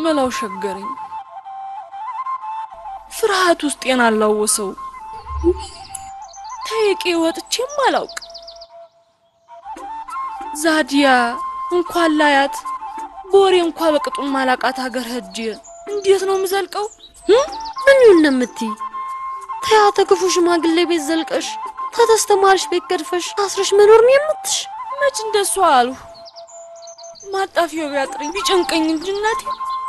መላው ሸገረኝ። ፍርሃት ውስጤን አላወሰው። ተይቄ ወጥቼም አላውቅ። ዛዲያ እንኳን ላያት በወሬ እንኳ በቅጡም ማላቃት ሀገር ሄጄ እንዴት ነው የምዘልቀው? ምን ይሁን ነው የምትይ? ተያ ተክፉ ሽማግሌ ቤት ዘልቀሽ ተተስተማርሽ ቤት ገድፈሽ አስረሽ መኖር ነው የምትሽ? መች እንደሷ አሉ። ማጣፊያው ቢያጥረኝ ቢጨንቀኝ እንጂ እናቴ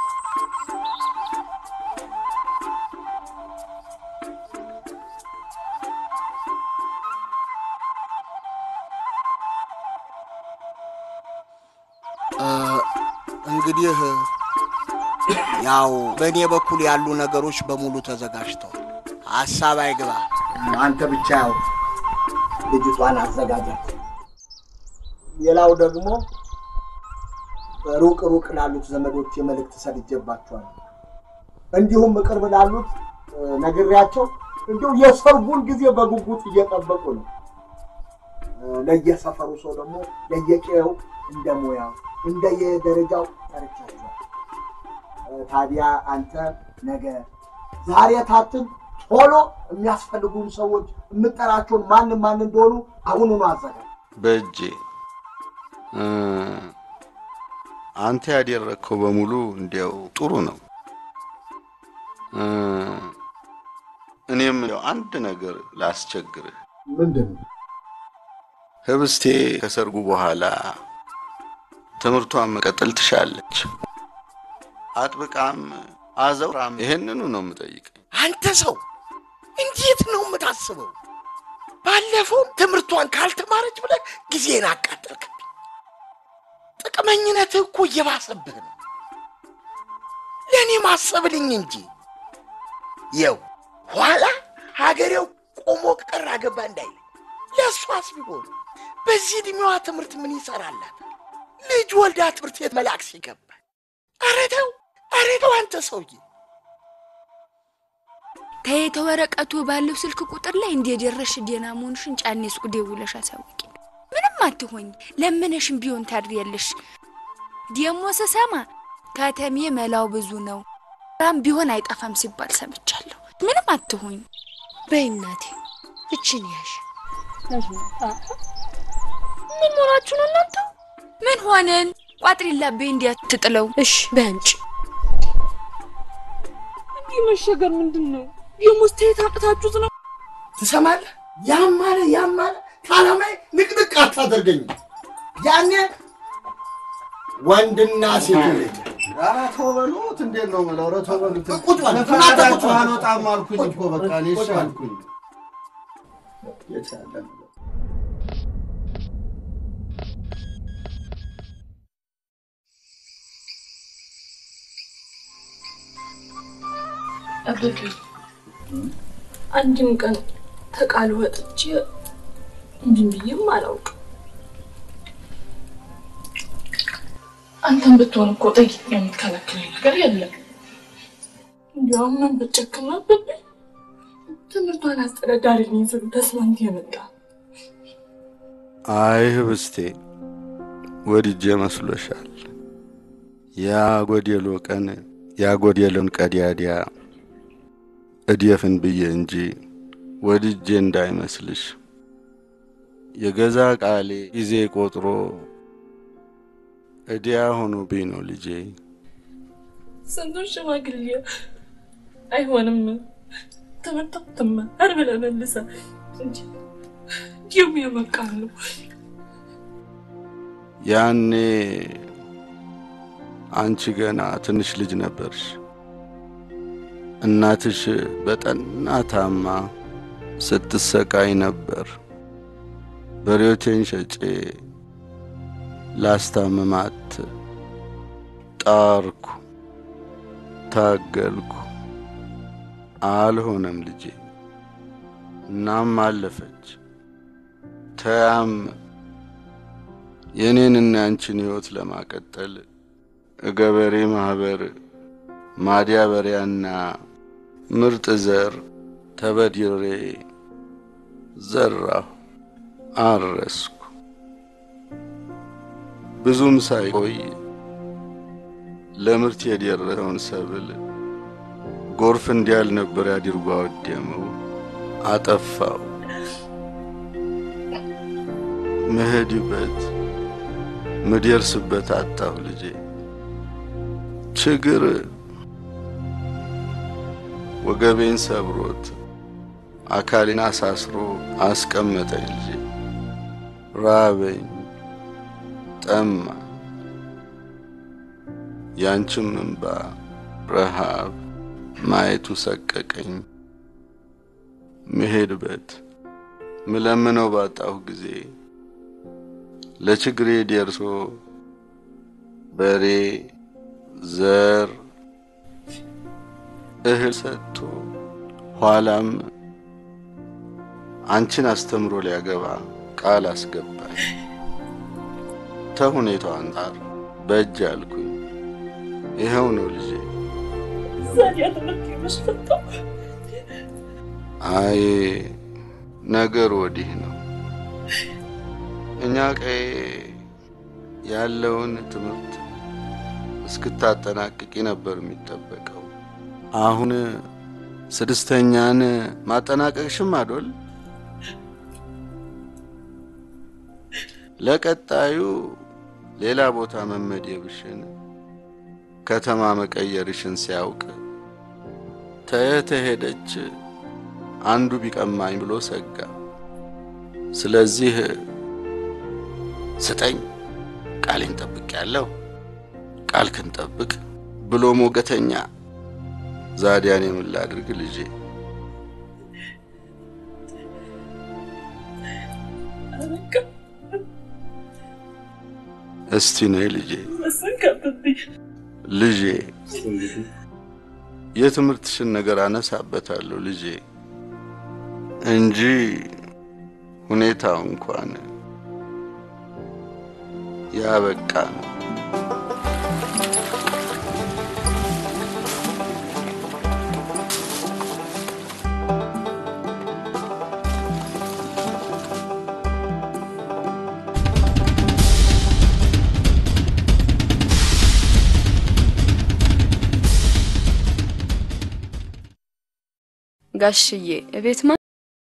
እንግዲህ ያው በእኔ በኩል ያሉ ነገሮች በሙሉ ተዘጋጅተዋል። ሀሳብ አይግባ። አንተ ብቻ ያው ልጅቷን አዘጋጃት። ሌላው ደግሞ ሩቅ ሩቅ ላሉት ዘመዶች የመልእክት ሰድጄባቸዋል። እንዲሁም ቅርብ ላሉት ነግሬያቸው እንዲሁ የሰርጉን ጊዜ በጉጉት እየጠበቁ ነው። ለየሰፈሩ ሰው ደግሞ ለየቄው እንደ ሙያው እንደ የደረጃው ጠርቻቸዋል። ታዲያ አንተ ነገ ዛሬ ታትን ቶሎ የሚያስፈልጉን ሰዎች የምጠራቸውን ማን ማን እንደሆኑ አሁኑኑ አዘጋጅ። በእጄ እ፣ አንተ ያደረግከው በሙሉ እንዲያው ጥሩ ነው። እ፣ እኔም ያው አንድ ነገር ላስቸግርህ። ምንድን ነው? ህብስቴ ከሰርጉ በኋላ ትምህርቷን መቀጠል ትሻለች። አጥብቃም አዘውራም ይሄንኑ ነው የምጠይቀኝ። አንተ ሰው እንዴት ነው የምታስበው? ባለፈው ትምህርቷን ካልተማረች ብለህ ጊዜን አቃጠልክብኝ። ጥቅመኝነትህ እኮ እየባሰብህ ነው። ለእኔ ማሰብልኝ እንጂ የው ኋላ ሀገሬው ቆሞ ቀር አገባ እንዳይል ለእሷስ ቢሆን በዚህ ዕድሜዋ ትምህርት ምን ይሰራላታል? ልጅ ወልዳ ትምህርት ቤት መላክ ሲገባ ኧረ ተው ኧረ ተው አንተ ሰውዬ ከየተ ወረቀቱ ባለው ስልክ ቁጥር ላይ እንደደረሽ ደህና መሆንሽን ጫኔ ሱቅ ደውለሽ አሳውቂ። ምንም አትሆኝ፣ ለምነሽም ቢሆን ታድሪያለሽ። ደሞ ስሰማ ከተሜ መላው ብዙ ነው ራም ቢሆን አይጠፋም ሲባል ሰምቻለሁ። ምንም አትሆኝ። በይ እናቴ እችን ያሽ ምን ሆናችሁ ነው እናንተ? ምን ሆነን ቋጥሪላቤ እንዲያትጥለው እሽ በንጭ እንዲህ መሸገር ምንድን ነው? የሙስቴት አቅታችሁት ነው? ትሰማለህ? ያም አለ ያም አለ ከዓላማዬ ንቅንቅ አታደርገኝ። ያኔ ወንድና ሴት ልጅ ኧረ ተው በሉት። እንዴት ነው የምለው? ኧረ ተው በሉት። ቁጭ በል፣ ለፈቃዳችሁ ቁጭ በል። አልወጣም አልኩኝ እኮ በቃ እኔ እሺ አልኩኝ። አበቤ አንድም ቀን ተቃል ወጥቼ እንዲህ ብዬም አላውቅም። አንተም ብትሆን እኮ ጠይቅ የምትከለክል ነገር የለም። እንዲያውም ምን ብጨክም አበቤ ትምህርቷን አስተዳዳሪ ነኝ ስሉ ተስማምቶ የመጣ አይ ህብስቴ ወድጄ መስሎሻል። ያ ጎዴሎ ቀን ያጎዴሎን ቀዲያዲያ እድየፍን ብዬ እንጂ ወድጄ እንዳይመስልሽ። የገዛ ቃሌ ጊዜ ቆጥሮ እዲያ ሆኖብኝ ነው ልጄ። ስንቱን ሽማግሌ አይሆንም ትምህርት ትማር ብለህ መልሰህ እንጂ እንዲሁም የመቃሉ ያኔ አንቺ ገና ትንሽ ልጅ ነበርሽ። እናትሽ በጠና ታማ ስትሰቃይ ነበር። በሬዎቴን ሸጬ ላስታምማት ጣርኩ፣ ታገልኩ። አልሆነም ልጄ። እናም አለፈች። ተያም የኔንና ያንቺን ሕይወት ለማቀጠል ገበሬ ማህበር ማዳበሪያና ምርጥ ዘር ተበድሬ ዘራሁ፣ አረስኩ። ብዙም ሳይቆይ ለምርት የደረሰውን ሰብል ጎርፍ እንዲያል ነበር አድርጎ አወደመው፣ አጠፋው። ምሄድበት ምደርስበት አጣሁ ልጄ። ችግር ወገቤን ሰብሮት አካሌን አሳስሮ አስቀመጠኝ ልጄ። ራበኝ፣ ጠማ፣ ያንቺም እንባ ረሃብ ማየቱ ሰቀቀኝ። ምሄድበት ምለምነው ባጣሁ ጊዜ ለችግሬ ደርሶ በሬ ዘር እህል ሰጥቶ ኋላም አንቺን አስተምሮ ሊያገባ ቃል አስገባኝ። ተሁኔታው አንጻር በእጅ አልኩኝ። ይኸው ነው ልጄ። ዛዲያ ትምህርት የመስፈታው አይ ነገር ወዲህ ነው። እኛ ቀይ ያለውን ትምህርት እስክታጠናቅቂ ነበር የሚጠበቀው። አሁን ስድስተኛን ማጠናቀቅሽም አዶል ለቀጣዩ ሌላ ቦታ መመደብሽን ከተማ መቀየርሽን ሲያውቅ ተየተ ሄደች አንዱ ቢቀማኝ ብሎ ሰጋ። ስለዚህ ስጠኝ ቃሌን ጠብቅ ያለው ቃል ክንጠብቅ ብሎ ሞገተኛ ዛዲያን የምን ላድርግ ልጄ? አበቃ እስቲ ነይ ልጄ፣ መሰንከብብኝ ልጄ የትምህርትሽን ነገር አነሳበታለሁ ልጄ እንጂ ሁኔታው እንኳን ያበቃ ነው። ጋሽዬ እቤት ማ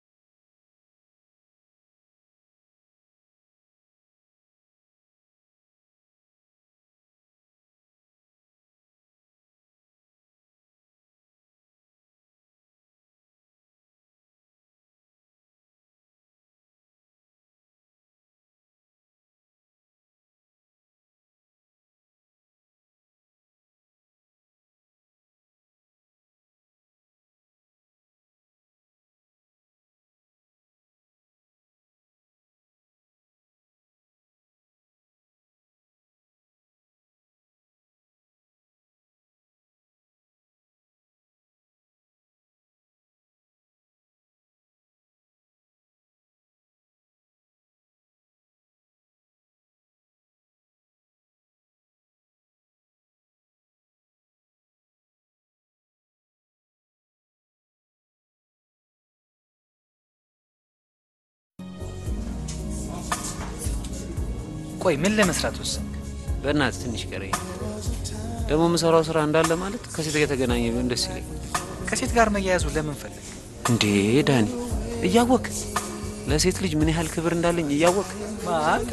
ቆይ ምን ለመስራት ወሰንክ? በእናትህ ትንሽ ቀረኝ። ደግሞ የምሰራው ስራ እንዳለ ማለት ከሴት ጋር የተገናኘ ቢሆን ደስ ይለኝ። ከሴት ጋር መያያዙ ለምን ፈለግ? እንዴ ዳኒ፣ እያወቅ ለሴት ልጅ ምን ያህል ክብር እንዳለኝ እያወቅ አንተ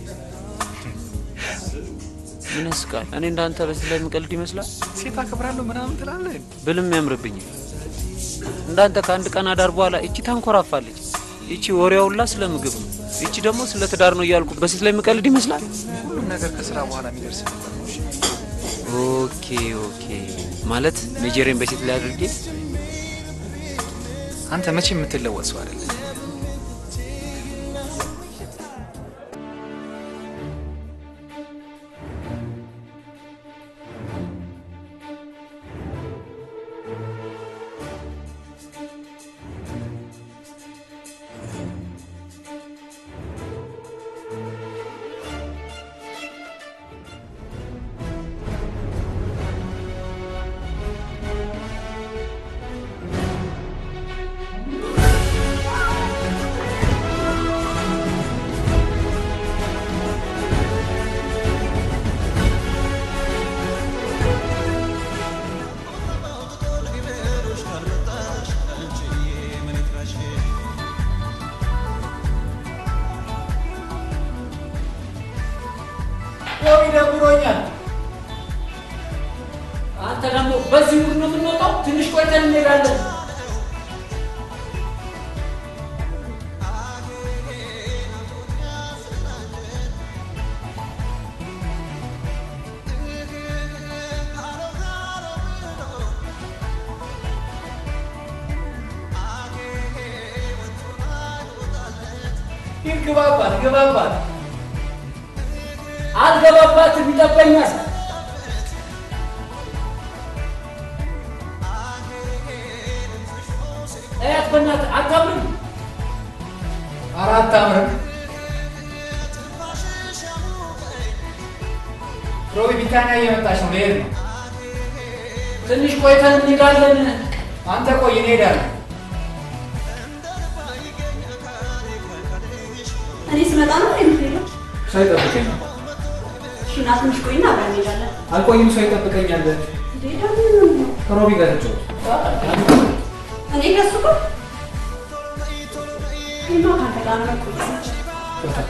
ምን ያስቃል? እኔ እንዳንተ በሴት ላይ የምቀልድ ይመስላል ሴት አክብራለሁ ምናምን ትላለህ? ብልም ያምርብኛል። እንዳንተ ከአንድ ቀን አዳር በኋላ እቺ ታንኮራፋለች፣ እቺ ወሬዋ ሁላ ስለ ምግብ ነው፣ እቺ ደግሞ ስለ ትዳር ነው እያልኩ በሴት ላይ የምቀልድ ይመስላል። ሁሉም ነገር ከስራ በኋላ የሚደርስ ነገር ነው። እሺ? ኦኬ ኦኬ። ማለት ሜጀሬን በሴት ላይ አድርጌ አንተ መቼ የምትለወጥ ሰው አይደለም። ♪ ያው ይደብሮኛል። አንተ ደግሞ በዚህ ሙድ ነው የምንወጣው? ትንሽ ቆይተን እንሄዳለን። ይግባባት ግባባት። አልገባባትም ይጠበኛል። እያት በእናትህ አታምርም። አራት አምርም ሮቢ ቢታንያ እየመጣች ነው። ልሄድ ነው። ትንሽ ቆይተን እንሄዳለን። አንተ ቆይ፣ እኔ እሄዳለሁ። እኔ ስመጣ ነው የምትሄደው? ሰው ይጠብቀኛል። እሺ ና ትንሽ ቆይና አብረን እንሄዳለን። አልቆይም፣ ሰው ይጠብቀኛል። እንዴ ደግሞ ከሮቢ ጋር ተጫወት። እኔ ከሱ ጋር እኔማ ከአንተ ጋር ነው የምቆየው።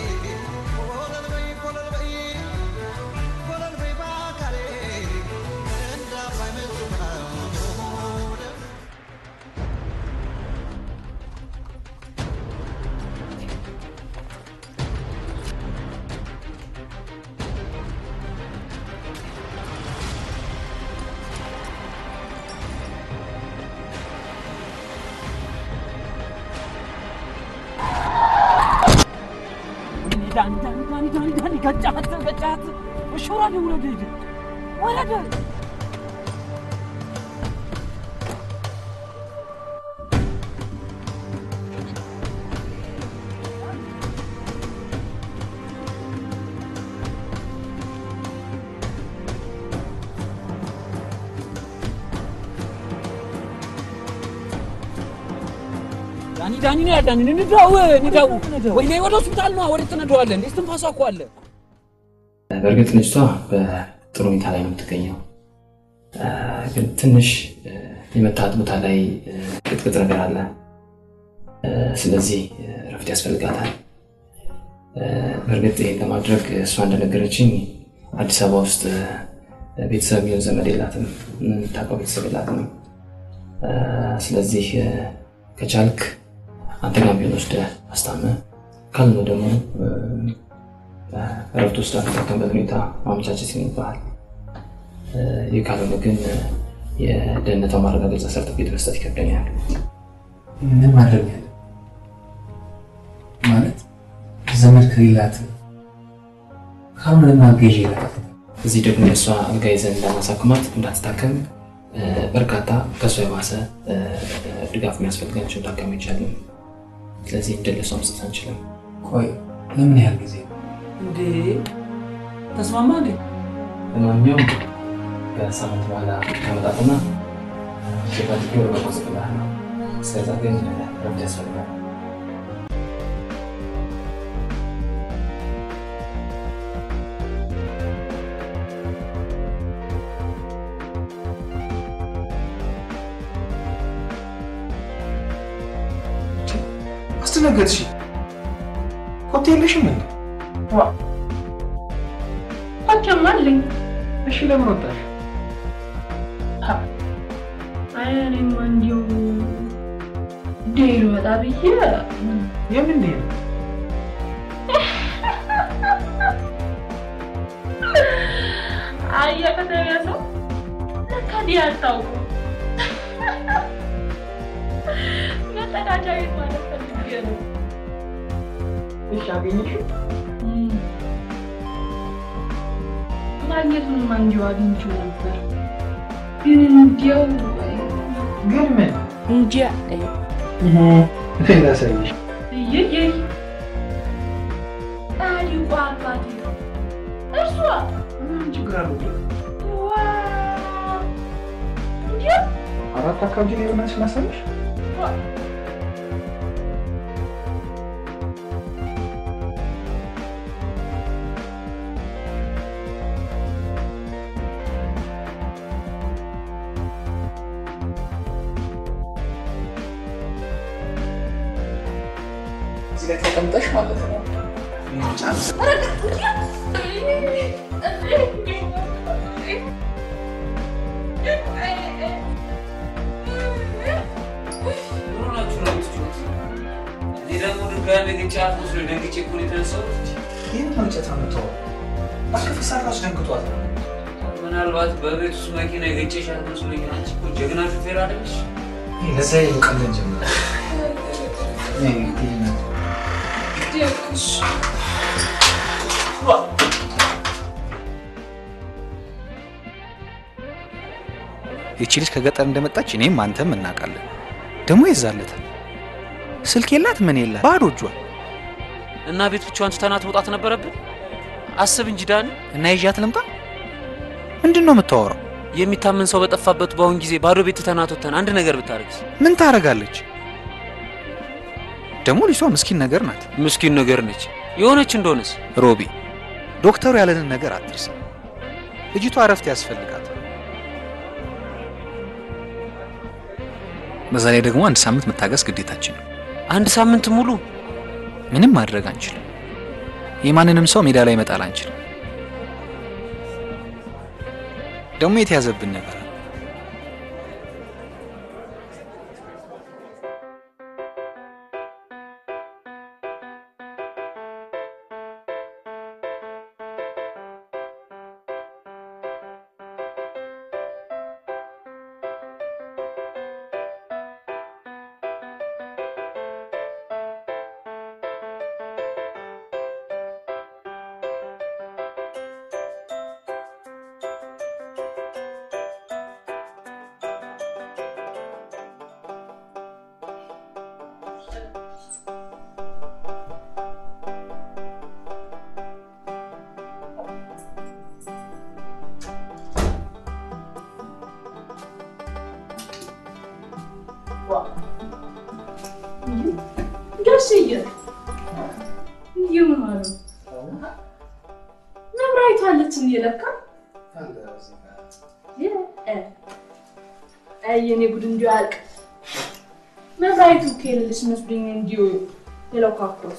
ዳኒ ዳኒ ነው ያዳኒ እንዳው እንዳው ወይ ነይ ወደ ሆስፒታል ነው ወደ ትነደዋለህ እንዴ ትንፋሷ እኮ አለ በእርግጥ ልጅቷ በጥሩ ሁኔታ ላይ ነው የምትገኘው። አ፣ ግን ትንሽ አ፣ የመታት ቦታ ላይ አ፣ ቅጥቅጥ ነገር አለ። አ፣ ስለዚህ አ፣ እረፍት ያስፈልጋታል። አ፣ በእርግጥ ይህን ለማድረግ እሷ እንደነገረችኝ አዲስ አበባ ውስጥ አ፣ ቤተሰብ የሚሆን ዘመድ የላትም፣ የምታውቀው ቤተሰብ የላትም። አ፣ ስለዚህ አ፣ ከቻልክ አንተ ጋር ቢሆን ወስደህ አስታመህ ካልሆነ ደግሞ አ፣ እረፍት ውስጥ የምትጠቀምበት ሁኔታ ማመቻቸት ይኖርብሃል። እ፣ ይህ ካልሆነ ግን እ፣ የደህንነቷ ማረጋገጫ ሰርተፊኬት መስጠት ይከብደኛል። ምን ማድረግ ያለ ማለት ዘመድ ከሌላት ካልሆነ ማገዥ ይላል። እዚህ ደግሞ የእሷ አልጋ ይዘን እንዳናሳክማት እንዳትታከም እ፣ በርካታ ከእሷ የባሰ እ፣ እ፣ ድጋፍ የሚያስፈልጋቸው ታካሚዎች አሉ። ስለዚህ እንደለሷ መስጠት አንችልም። ቆይ ለምን ያህል ጊዜ እንዴ ተስማማ እንዴ ለማንኛውም ከሳምንት በኋላ ከመጣትና ሸፋትጌ ወደ መቆጽቅላህ ነው። እስከዛ ግን ረፍት ያስፈልጋል። አስደነገጥሽ። ኮቴ የለሽም እንዴ? ሐኪም አለኝ። እሺ ለምን ወጣሽ? አይ እኔማ እንዲሁ ዴል ወጣ ብዬ የምን ዴል? አየህ ከተማ ሰው ለካ ዲ አታውቁም። መጸዳጃ ቤት ማለት ፈልጌ ነው። እሺ አገኘሽ? ማግኘቱንማ እንዲሁ አግኝቼው ነበር፣ ግን እንዲያው ግን ምን እንጃ ላሳይሽ። እየየይ ጻድቁ አባቴ ነው እርሷ ምን ችግር አለው? ዋ እንዲያ አራት አካባቢ ላይ ሆናች ላሳይሽ። እዚህ ላይ ተቀምጠሽ ማለት ነው። ቻንስ ኧረ እንዲያ ይህን ነው እንጨት አምጥተው አክፍሳ ራሱ ደንግጧል። ምናልባት በቤት ውስጥ መኪና የገጨሻት መስሎኝ። አንቺ እኮ ጀግና ሹፌር አይደለሽ? ለዛ ቀለን ጀምረ ይቺ ልጅ ከገጠር እንደመጣች እኔም አንተም እናውቃለን። ደግሞ ይዛለታል። ስልክ የላት ምን የላት ባዶ እጇን እና ቤት ብቻዋን ትተናት መውጣት ነበረብን። አስብ እንጂ ዳኒ። እና ይዣት ልምጣ? ምንድን ነው የምታወራው? የሚታመን ሰው በጠፋበት በአሁን ጊዜ ባዶ ቤት ትተናት ወጥተን አንድ ነገር ብታደርግስ? ምን ታደርጋለች? ደግሞ ልጅቷ ምስኪን ነገር ናት። ምስኪን ነገር ነች። የሆነች እንደሆነስ ሮቢ፣ ዶክተሩ ያለንን ነገር አትርሳ። ልጅቷ እረፍት ያስፈልጋት። በዛ ላይ ደግሞ አንድ ሳምንት መታገስ ግዴታችን ነው። አንድ ሳምንት ሙሉ ምንም ማድረግ አንችልም። የማንንም ሰው ሜዳ ላይ መጣል አንችልም። ደግሞ የተያዘብን ነገር አለ። ጋሽዬ ይሁን አሉ መብራይቱ አለች እንዴ? ለካ አይ የኔ ጉድ እንዲሁ አልቅ መብራይቱ ከሌለች መስሎኝ እንዲሁ ሌላው ካፍሮስ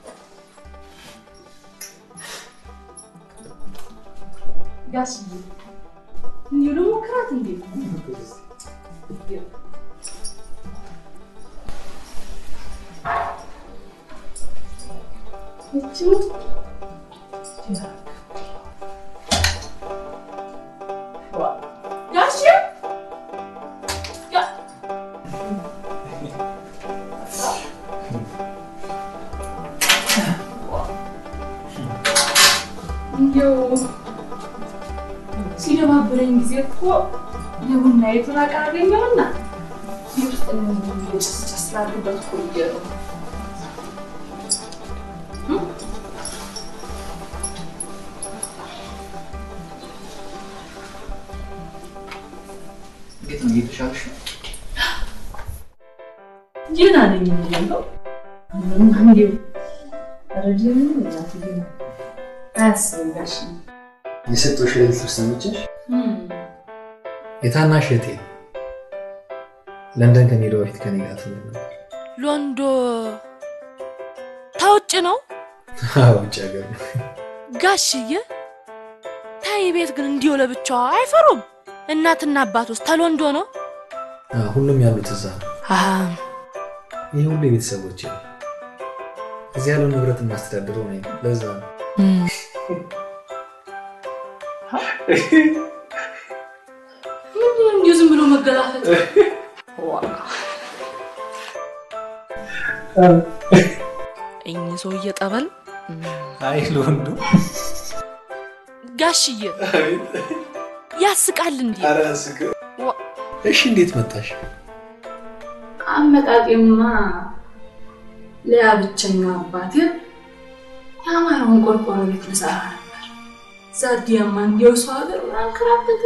ጋሽዬ እንዲሁ ልሞክራት እንዴ? ይቺው ጋሼ እንዲያው ሲደባብረኝ ጊዜ እኮ የቡና የቱን አቀረገኘውና ቤት ውስጥ ጭስ ጭስ ላድርበት እኮ ብዬ ነው። እንዴት ነው እየተሻለሽ? ደህና ነኝ እያለሁ ምንም እንዲሁ ረጅም እናትዬ ነው አያስብም ጋሽ የሰጠሁሽ ሌሊት ልብስ ተመቸሽ? የታናሽ እህቴ ነው። ለንደን ከመሄዷ በፊት ከኔ ጋር ትኖር ነበር። ሎንዶ ታውጭ ነው አዎ፣ ውጭ ሀገር ነው። ጋሽዬ። ታይ ቤት ግን እንዲሁ ለብቻዋ አይፈሩም። እናትና አባት ውስጥ ተሎንዶ ነው። አዎ፣ ሁሉም ያሉት እዛ ነው። አሃ፣ ይህ ሁሉ የቤተሰቦች ነው። እዚህ ያለው ንብረት የማስተዳድረው ነኝ። ለዛ ነው ምንድን ነው እንዲሁ ዝም ብሎ መገላፈጥ? እኚህ ሰውዬ ጠበል አይ ለወንዱ ጋሽዬ ያስቃል እንዴ? እሺ፣ እንዴት መጣሽ? አመጣጤማ ለያ ብቸኛ አባቴ የአማራውን ቆርቆሮ ቤት ልሰራ ነበር። ዛዲያማ እንዲያው ሰው ሀገር አንከራተት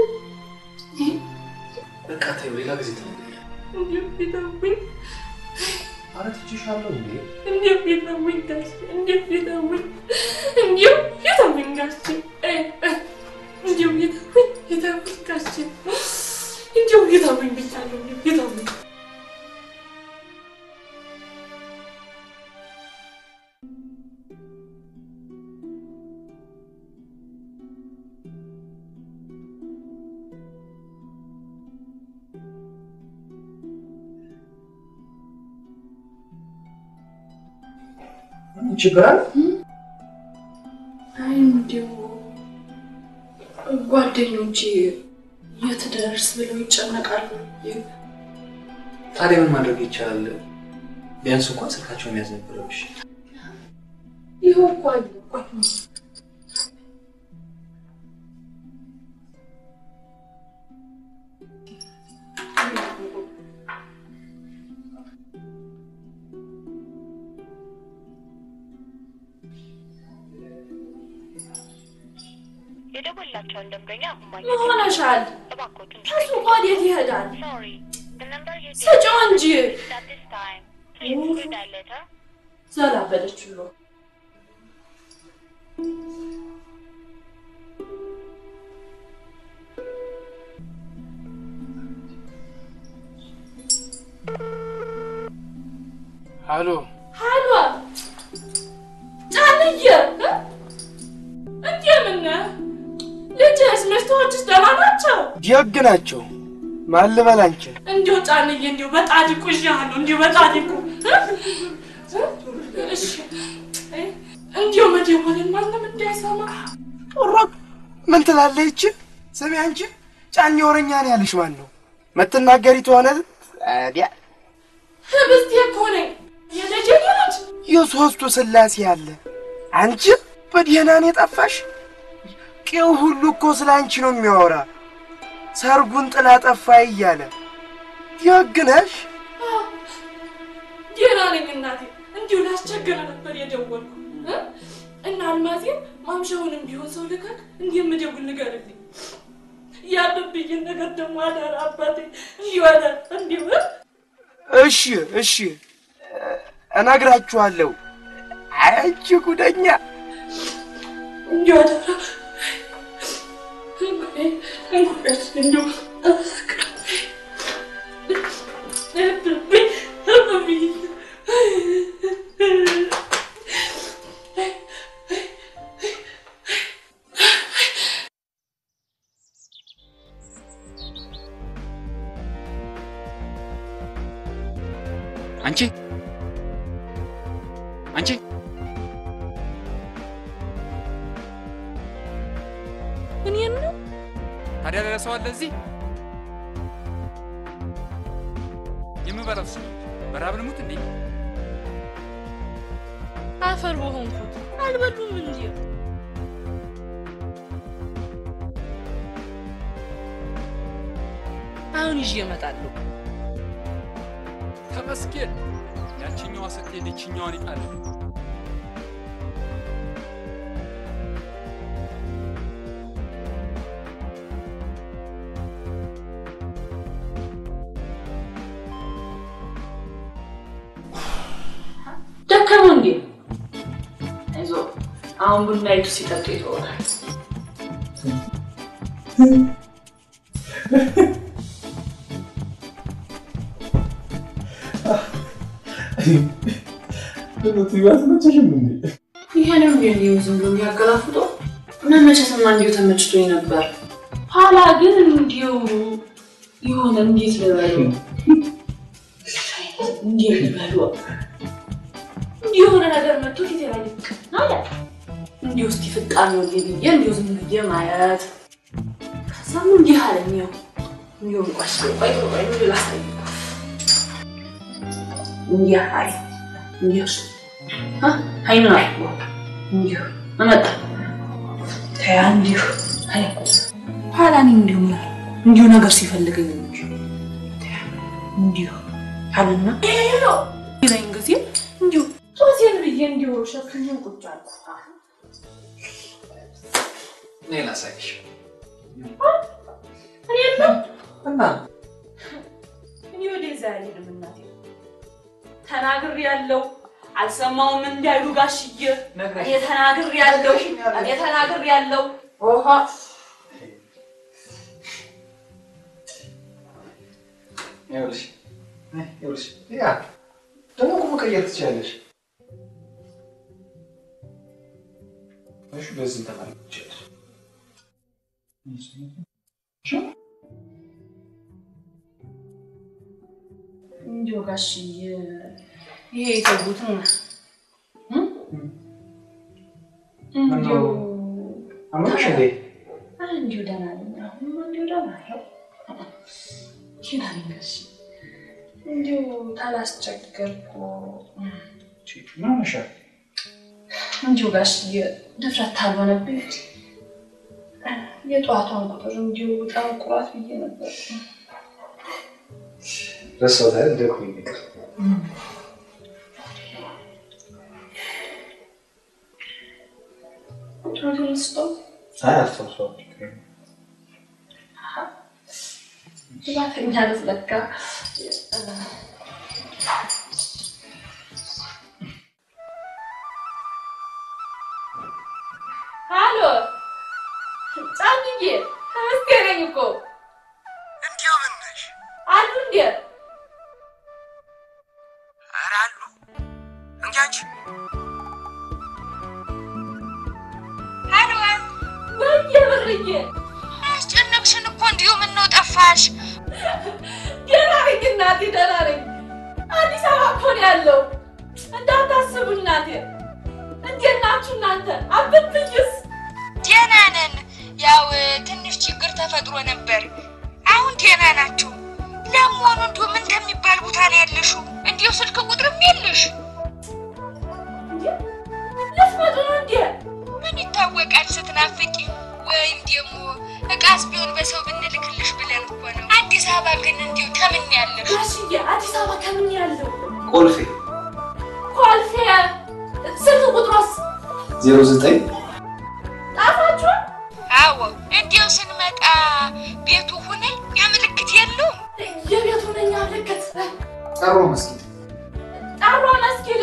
በቃ ተይው፣ ሌላ ጊዜ ትነግሪኛለሽ። እንዲሁ ፊተውኝ ኧረ ትችሻለሁ እንዴ? እንዲሁ ፊተውኝ ጋሽ እንዲሁ ፊተውኝ እንዲሁ ፊተውኝ ጋሽ እንዲሁ ፊተውኝ ፊተውኝ ጋሽ እንዲሁ ፊተውኝ ብቻለሁ እንዲሁ ፊተውኝ ችግር አለ? አይ እንዲሁ ጓደኞቼ የት ደርስ ብለው ይጨነቃሉ። ታዲያ ምን ማድረግ ይቻላል? ቢያንስ እንኳን ስልካቸውን መያዝ ነበረብሽ። ይኸው እኮ አለ። ቆይ የደወላቸውን ደንበኛ አሁን ምን ማግኘት ሆነሻል? እባክዎትን እሱ ወዴት ይሄዳል? ሶሪ the number you ስጪው እንጂ at this time please redial later ዘላበደች ብሎ አሎ ሀሎ ጫንዬ እ? እንደምን ነህ? ልጅህስ ሚስቶችስ ደህና ናቸው? ደግ ናቸው። ማን ልበል አንቺን? እንዲሁ ጫንዬ እንዲሁ በጣዲቁ ይዣለሁ እንዲሁ በጣዲቁ እ? እ? እሺ እ? እንዲሁ መደወልን ማንም እንዳይሰማ ጦሮቅ ምን ትላለህ ይቺ? ስሚ አንቺ ጫኝ ወረኛ ነው ያለሽ ማን ነው? መትናገሪ ትሆነ ታዲያ ህብስቴ እኮ ነኝ የደጀኔ ልጅ የሶስቱ ስላሴ አለ። አንቺ በደህና ነው የጠፋሽ? ቄው ሁሉ እኮ ስለ አንቺ ነው የሚያወራ። ሰርጉን ጥላ ጠፋ እያለ ደግ ነሽ። ደህና ነኝ እናቴ። እንዲሁ ላስቸግር ነበር የደወልኩ እ? እና አልማዜም ማምሻውንም ቢሆን ሰው ልካክ እንደምደውል ንገርልኝ። ያለብኝን ነገር ደግሞ አደራ አባቴ እንዲሁ አደራ እንዲሁ እ? እሺ እሺ እነግራችኋለሁ። አንቺ ጉደኛ እንዲሁ አደራ እንጉዳይ እንዲሁ እብብኝ እብብኝ አንቺ አንቺ እኔን ነው ታዲያ ሌላ ሰው አለ እዚህ? የምበላው ስ በረሃብ ልሙት እንዴ? አፈር በሆንኩት አልበሉም እንጂ አሁን ይዤ እመጣለሁ። ተመስገን። ያችኛዋ ስትሄድ ይችኛዋን ይጣል። ደከመው እንዴ? አይዞህ አሁን ቡና ይቱ ሲጠጡ ይተወናል። ይሄንም ቢሆን ዝም ብሎ የሚያገላፍጦ መመቸትማ እንዲሁ ተመችቶኝ ነበር። ኋላ ግን እንዲሁ የሆነ እንዴት ልበሉ እንዴት ልበሉ እንዲህ የሆነ ነገር መጥቶ ፊቴ ላይ ልቅ አለ። እንዲሁ እስቲ ፍጣሜው ብዬ እንዲሁ ዝም ብዬ ማየት ከዛም እንዲህ አለኝ። ያው እንዲሁ ቆይ ቆይ ቆይ እንዲሁ ላሳይ እንዲህ አለ እንዲሁ አይኑ ላይ እንዲሁ አመጣ ተያ እንዲሁ አለ ኋላ እኔ እንዲሁ ምን አለ እንዲሁ ነገር ሲፈልገኝ እንጂ እንዲሁ አለና ይለኝ ጊዜ እንዲሁ ጦሴን ብዬ እንዲሁ ሸፍኜው ቁጭ አልኩ። እኔ ላሳይሽ እኔ የለም እና እኔ ወደዛ አልሄድም እናቴ ተናግሬ ያለው አልሰማውም እንዳይሉ ጋሽዬ እኔ ተናግሬ ያለው እኔ ተናግሬ ያለው ኦሃ ይኸውልሽ ይኸውልሽ ያ ደግሞ እኮ መቀየር ትችላለሽ። እሺ በዚህ ተማሪ ትችላለሽ። እንዲሁ ጋሽዬ ይሄ የተውትን እንዲሁ አመመሽ እንዴ? ኧረ እንዲሁ ደህና ነኝ። አሁንማ እንዲሁ ደህና ነኝ። ደህና ነኝ ጋሽ እንዲሁ ታላስቸገርኩ ምን ሆነሻል? እንዲሁ ጋሽዬ ድፍረት ታልሆነብኝ የጠዋቷን ቁጥር እንዲሁ ጠንቁራት ብዬ ነበር። ረሳሁት አይደል? ደክሞኝ ይቅር። ቁጥሩን ስጠው አይ አስታውሰዋለሁ። ጥፋተኛ ነህ ለካ። ሀሎ ጫንዬ፣ ተመስገን ነኝ እኮ እንዲሁ ምን ነሽ? አሉ እንዴ? ኧረ አሉ እንጂ አንቺ ሀሎ ወይዬ ብርዬ፣ አስጨነቅሽን እኮ እንዲሁ ምን ነው ጠፋሽ? ደህና ነኝ እናቴ፣ ደህና ነኝ። አዲስ አበባ እኮ ነው ያለው። እንዳታስቡ እናቴ። እንዴት ናችሁ እናንተ? አብብኝስ ደህና ነን። ያው ትንሽ ችግር ተፈጥሮ ነበር። አሁን ደህና ናቸው። ለመሆኑ እንዲሁ ምን ከሚባል ቦታ ነው ያለሽው? እንዲሁ ስልክ ቁጥርም የለሽ? ልትመጡ ነው እንዴ? ምን ይታወቃል ስትናፍቂ፣ ወይም ደግሞ እቃስ ቢሆን በሰው ብንልክልሽ ብለን እኮ ነው። አዲስ አበባ ግን እንዲሁ ከምን ያለሽ? ጋሽዬ፣ አዲስ አበባ ከምን ያለው? ቆልፌ ኮልፌ። ስልክ ቁጥሮስ ዜሮ ዘጠኝ ጣፋችሁ? አዎ እንዲያው ስንመጣ ቤቱ ሁነ ያ ምልክት የለውም። የቤቱ ነኛ ምልክት ጠሮ መስጊድ ጠሮ መስጊድ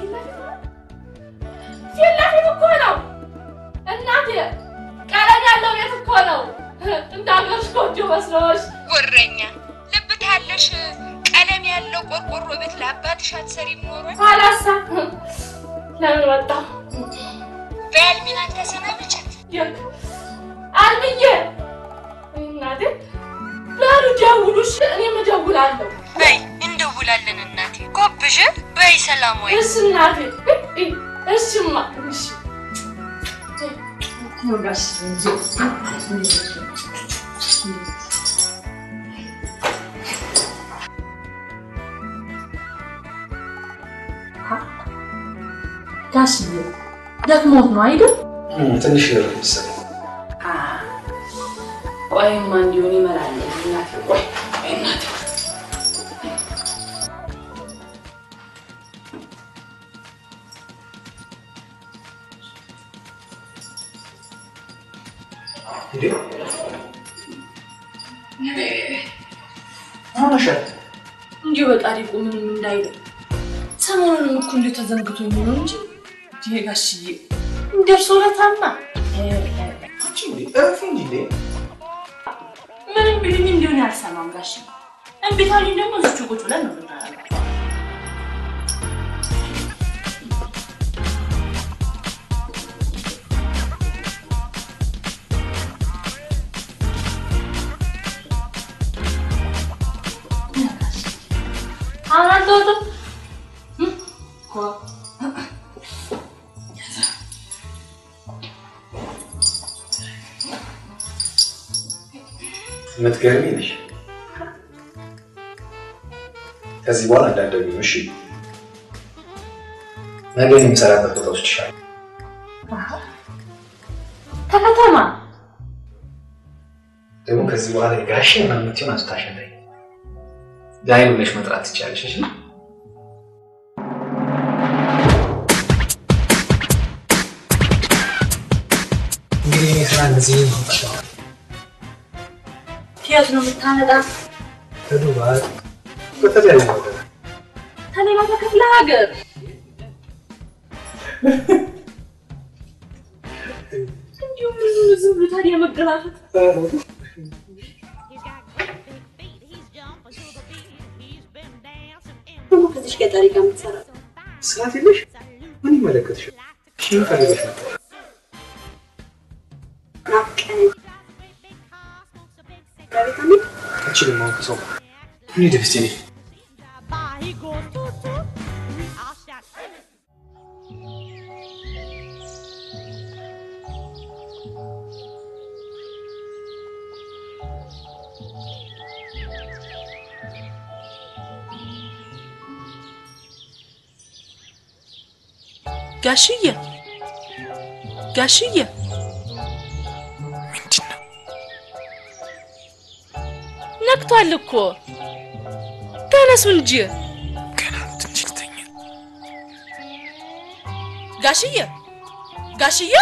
ፊት ለፊት እኮ ነው እናቴ። ቀለም ያለው ቤት እኮ ነው። እንደ ሀገርሽ ጎጆ መስሎሽ ወረኛ ልብ ታለሽ ቀለም ያለው ቆርቆሮ ቤት ለአባትሽ አትሰሪም ኖሯል። ኋላሳ ለምን ወጣ? በያልሚናን ተሰናበቻት። የት አልምዬ እናቴ በሉ ደውሉሽ፣ እኔም እደውላለሁ። በይ እንደውላለን እናቴ። ጎብዥ በይ ሰላም ወይ እሺ እናቴ፣ እሽማ እሺ ጋሽዬ ደክሞት ነው አይደል? ትንሽ ነው መሰለኝ። ቆይማ እንዲሆን ይመላል እናቴ። ቆይ ቆይ እናቴ እንዴ ሆነሻል? እንዲሁ በጣሪቁ ምንም እንዳይለው ሰሞኑንም እኮ እንዲሁ ተዘንግቶኝ ነው እንጂ ይሄ ጋሽዬ እንደርሶ ለታማ አንቺ እንዴ እረፊ እንጂ እንዴ ምንም ቢሉኝ እንዲሆን ያልሰማም ጋሽ እምቢታሉኝ ደግሞ እዚቹ ቁጭ ብለን ነው የምናደርገው። አሁን አልተወጡም እኮ የምትገርሚ ነሽ። ከዚህ በኋላ እንዳትደግሚ እሺ? ነገ እኔ የምሰራበት ቦታ ወስድሻለሁ። ከከተማ ደግሞ ከዚህ በኋላ ጋሼ ምናምን የምትይውን አስታሸለኝ ዳይን ብለሽ መጥራት ትችያለሽ። እሺ? እንግዲህ እኔ ስራ እንደዚህ ነው። ከየት ነው የምታመጣ? ከዱባይ በተለያዩ ነገር ከሌላ ከክፍለ ሀገር እንዲሁም ዝም ብሎ ታዲያ መገላፈጥ ደግሞ ከዚች ገጠሪ ጋር የምትሰራ ሰዓት የለሽ? ምን ይመለከትሻል? እሺ ምን ፈልገሽ ነበር? ናፍቀኸኝ በቤት አሜን አልችልም አሁን ከሰው ጋር እንሂድ እስኪ እኔ ጋሽዬ ጋሽዬ ነግቷል እኮ ተነሱ እንጂ ጋሽዬ ጋሽዬ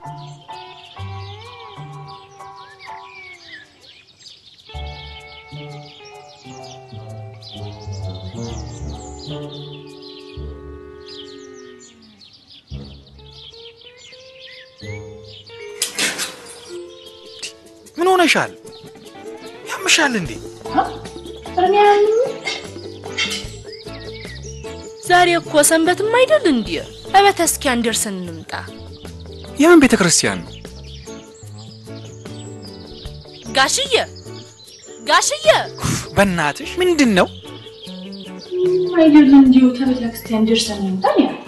ምን ሆነሻል? ያምሻል እንዴ? ዛሬ እኮ ሰንበትም አይደል እንዴ? እቤተ ክርስቲያን ደርሰን እንምጣ። የምን ቤተ ክርስቲያን ነው? ጋሽዬ ጋሽዬ በእናትሽ ምንድን ነው? አይደል እንዲሁ ከቤተ ክርስቲያን ደርሰን እንምጣ ነው ያልኩት።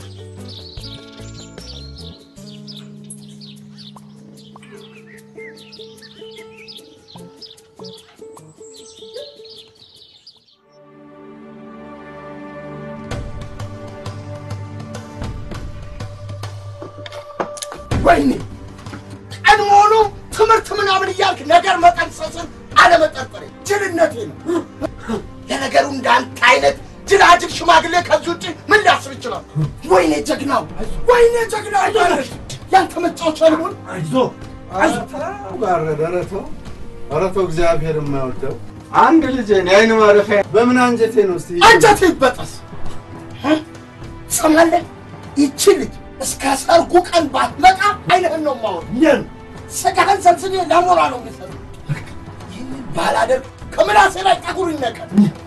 ወይኔ ቀድሞውኑ ትምህርት ምናምን እያልክ ነገር መጠንሰስን አለመጠርጠሬ ጅልነቴ ነው። ለነገሩ እንዳንተ አይነት ጅላጅል ሽማግሌ ከዚህ ውጭ ምን ሊያስብ ይችላል? ወይኔ ጀግናው፣ ወይኔ ጀግናው እያለች ያንተ መጫወቻ ልሆን አይዞ ጋረደ ረቶ ረቶ እግዚአብሔር የማይወደው አንድ ልጅ የአይን ማረፊያ በምን አንጀቴ ነው እስቲ አንጀቴ ይበጠስ። ትሰማለህ? ይቺ ልጅ እስከ ሰርጉ ቀን ባትመጣ አይንህን ነው የማወራው። ምን ስጋህን ሰብስቤ ለሞራ ነው የሚሰሩ። ይህንን ባላደርግ ከምላሴ ላይ ጠጉር ይነቀል።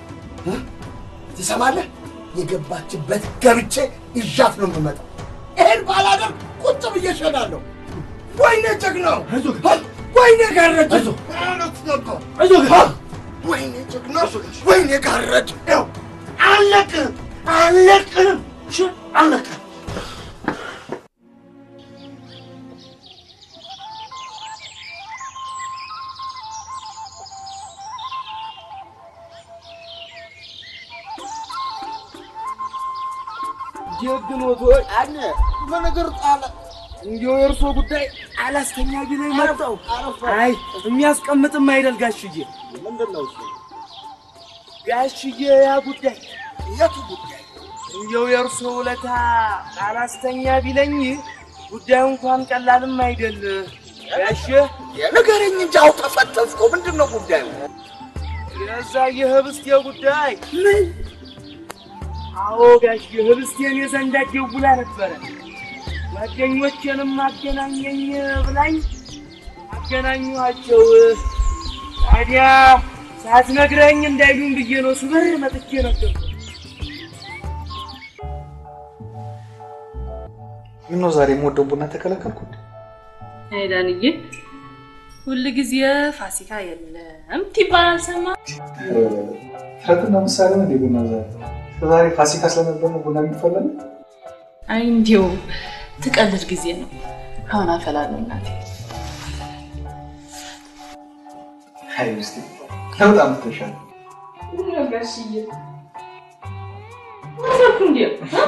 ትሰማለህ? የገባችበት ገብቼ ይዣት ነው የምመጣው። ይሄን ባላደርግ ቁጭ ብዬ እሸናለሁ። ወይኔ ጀግናው፣ ወይኔ ጋረድ፣ እውነት ነበር። ወይኔ ጀግናው፣ ወይኔ ጋረድ፣ ይኸው አለቅም፣ አለቅም፣ አለቅም። ጀግኖት ወይ አነ በነገር ጣለ እንዲሁ የእርሶ ጉዳይ አላስተኛ ቢለኝ መጣው። አይ የሚያስቀምጥም አይደል ጋሽዬ። ምንድን ነው እሱ? ጋሽዬ ያ ጉዳይ የቱ ጉዳይ? እንዲሁ የእርሶ ውለታ አላስተኛ ቢለኝ ጉዳዩ እንኳን ቀላልም አይደል ጋሼ። ንገረኝ እንጂ አው ተፈተፍኩ። ምንድን ነው ጉዳዩ? የዛ የህብስቴ ጉዳይ ምን? አዎ ጋሽ ህብስቴን የዘንዳ ደውላ ነበረ። ጓደኞቼንም አገናኘኝ ብላኝ አገናኘኋቸው። ታዲያ ሳትነግረኝ እንዳይሉኝ ብዬ ነው ስበር መጥቼ ነበር። ምነው ዛሬ የምወደው ቡና ተከለከልኩ? አይ ዳንዬ፣ ሁል ጊዜ ፋሲካ የለም ትባል አልሰማ ተረትና ምሳሌ ነው እንዴ ቡና ዛሬ? ዛሬ ፋሲካ ስለነበር ነው ቡና የሚፈላል? አይ እንዲሁ ትቀልድ ጊዜ ነው። አሁን አፈላለሁ እናቴ። አይ ምስቲ በጣም ትተሻል። ጋሽዬ ማለኩ እንዴ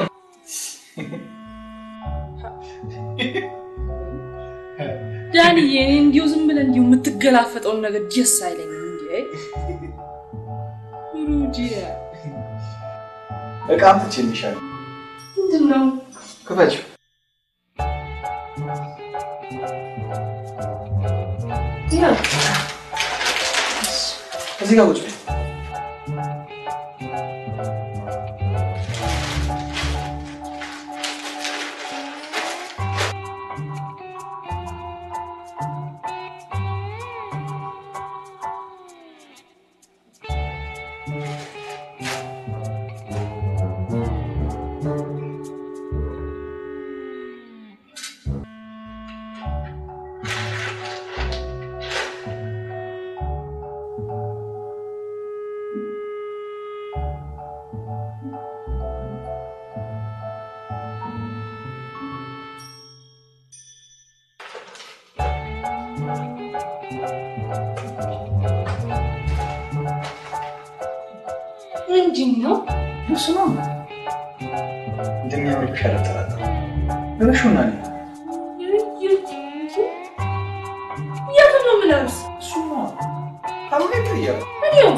ዳንዬ፣ እኔ እንዲሁ ዝም ብለህ እንዲሁ የምትገላፈጠውን ነገር ደስ አይለኝም። እንዴ ሩዲያ እቃም ትችልሻል። ምንድን ነው? ክፈችው። እዚህ ጋር ቁጭ በይ። ምንድን ነው? እሱ ነው እንደሚያምርብሽ አልጠራጠርም። እሺ ሆናል። የቱን ነው የምለብስ? እሱማ ካልሆነ ይቀየራል። እኔው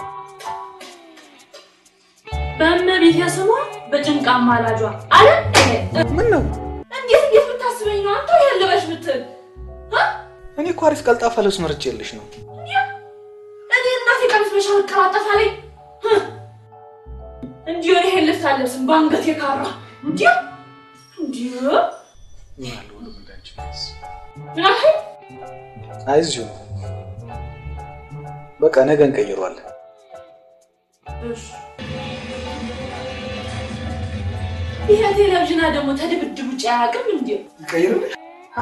በእመቤቴ ስሟ በጭንቃ አማላጇ አለ። ምን ነው እንዴት እንዴት ብታስበኝ ነው አንተ ይሄን ልበሽ ብትል እኔ እኮ አሪፍ ቀልጣፋ ልብስ መርጬልሽ ነው። እኔ እናቴ ቀሚስ መሻር ቀላጠፋለኝ እንዲሁ እኔ ይሄን ልብስ አለብስም በአንገቴ ካራ እንዲሁ እንዲሁ ምን አለ ወደ ጉዳያችን ቢያንስ። ምን አልከኝ? አይዞህ በቃ ነገ እንቀይረዋለን። እሺ ይሄ ቴሌቪዥና ደግሞ ተድብድብ ውጭ አያውቅም እንዴ? ይቀይርልሽ?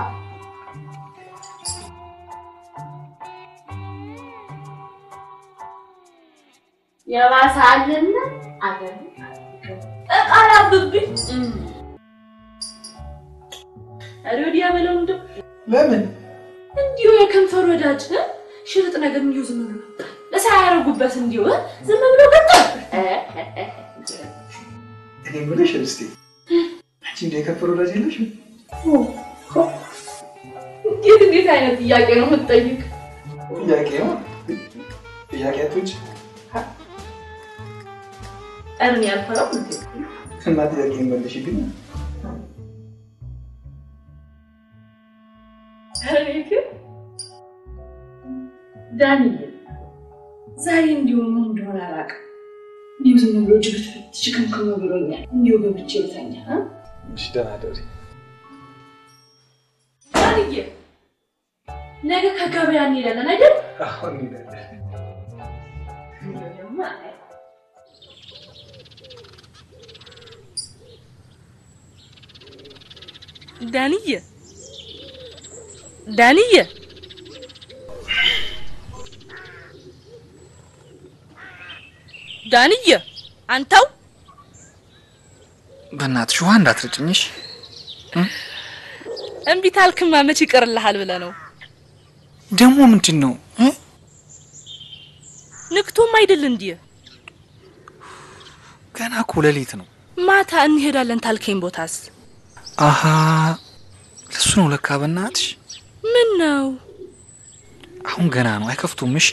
የባሳልና አገር እቃላብብኝ ኧረ ወዲያ በለው እንደው ለምን እንዲሁ የከንፈር ወዳጅ እ? ሽርጥ ነገር እንዲሁ ዝም ብሎ ለሳያረጉበት እንዲሁ እ? ዝም ብሎ ገጣ እኔ የምልሽ እስቲ አንቺ እንደ የከፈሩ ወዳጅ የለሽም? እንዴት እንዴት አይነት ጥያቄ ነው የምትጠይቅ? ጥያቄ ነው ጥያቄቶች እርን ያልፈራው እንዴ? እና ጥያቄ መልሽ ግን እኔ ግን ዳንኤል ዛሬ እንዲሁ ምን እንደሆነ አላውቅም። እንዲሁ ዝም ብሎ ጅግት ችክምክም ብሎኛል። እንዲሁ ገብቼ ልተኛ እ? እሺ ደህና ደሪ ዳንዬ ነገ ከገበያ እንሄዳለን አይደል? አሁን እንሄዳለን። ደግሞ አይ ዳንዬ ዳንዬ ዳንዬ አንተው በእናትሽ ውሃ እንዳትረጭኝሽ። እምቢ ታልክማ መች ይቀርልሃል ብለህ ነው። ደግሞ ምንድን ነው እ? ንግቶም አይደል እንዴ? ገና እኮ ሌሊት ነው። ማታ እንሄዳለን ታልከኝ ቦታስ አሀ ለሱ ነው ለካ። በእናትሽ ምን ነው? አሁን ገና ነው፣ አይከፍቱም። እሺ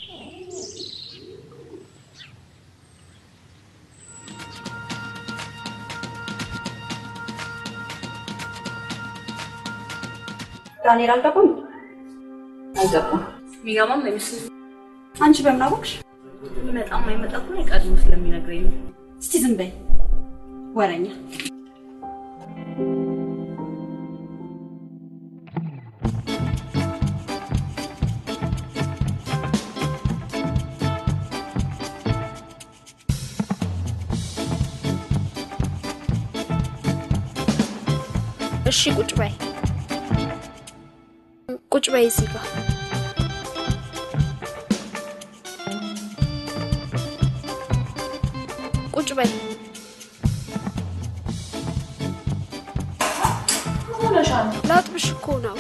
ዳንኤል አልገባም። አልገባም። የሚገባም አይመስልም። አንቺ በምን አወቅሽ? ይመጣ የማይመጣ እኮ ቀድሞ ስለሚነግረኝ ነው። እስቲ ዝም በይ ወረኛ። እሺ ቁጭ በይ ቁጭ በይ እዚህ ጋር ቁጭ በይ ላጥብሽ እኮ ነው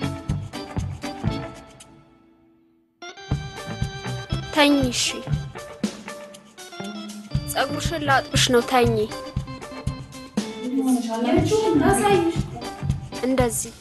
ተኝ እሺ ጸጉርሽን ላጥብሽ ነው ተኝ እንደዚህ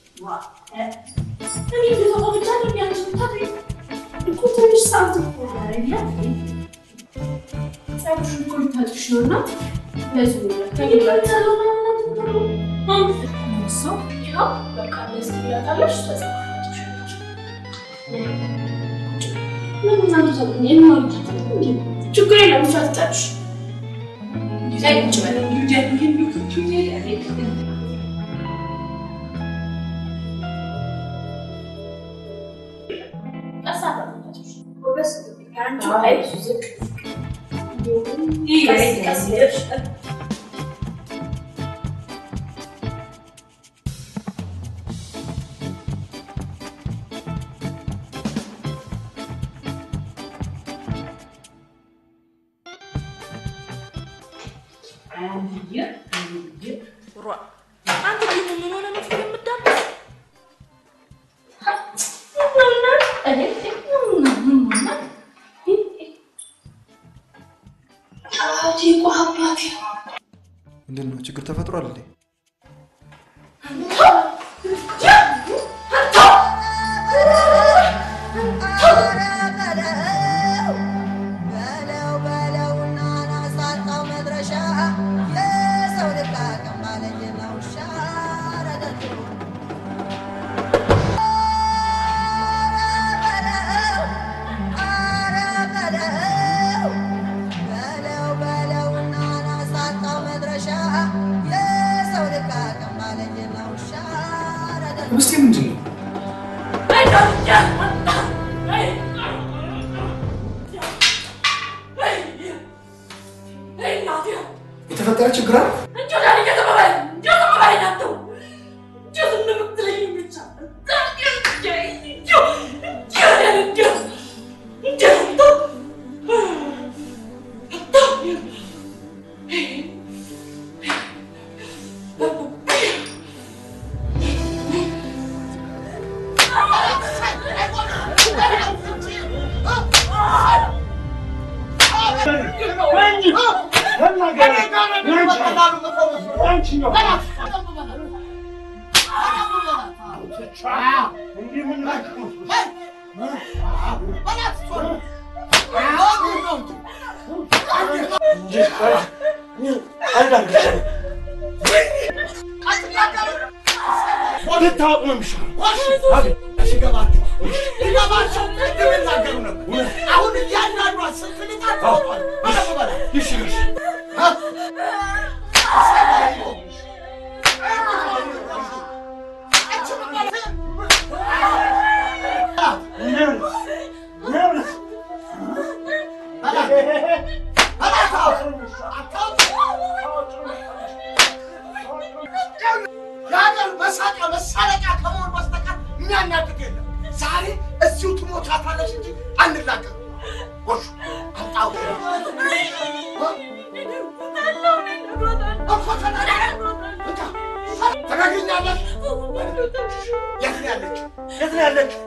ችግር የለም ብቻ ትጫጭሽ አንተ ደግሞ ምን ሆነ ነው ፊልም የምትዳምስ? ምንድን ነው ችግር ተፈጥሯል እንዴ? ውስጤ ምንድን ነው? የተፈጠረ ችግር አለ? ልታወቅ ነው የሚሻለው። ይገባቸው ይገባቸው እንደሚናገሩ ነበር። አሁን እያንዳንዷ ስልክ ልጣት ሆኗል። በደንብ በላ ይሽ ይሽ የሀገር መሳቂያ መሳለቂያ ከመሆን በስተቀር የሚያናድድ የለም። ዛሬ እዚሁ ትሞቻታለሽ እንጂ አንላቀቅም። ጎሹ አምጣው ተናግኛለሽ። የት ነው ያለችው? የት ነው ያለችው?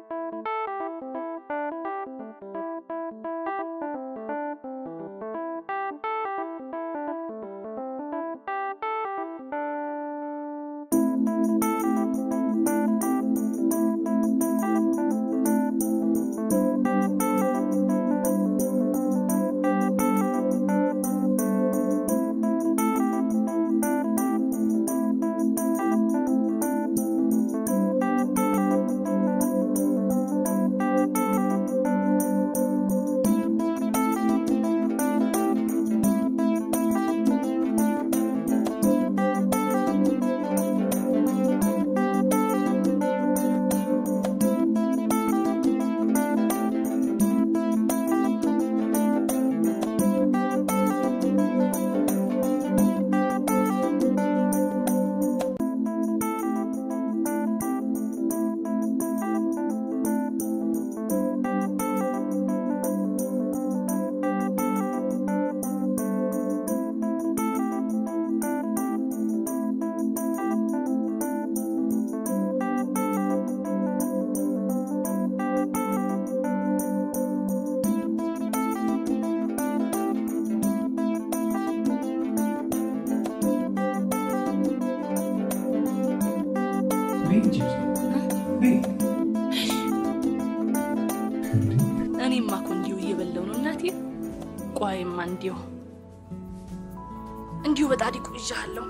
እኔማ እኮ እንዲሁ እየበላው ነው እናቴ። ቋይማ እንዲሁ እንዲሁ በጣዲቁ ይዣለሁ።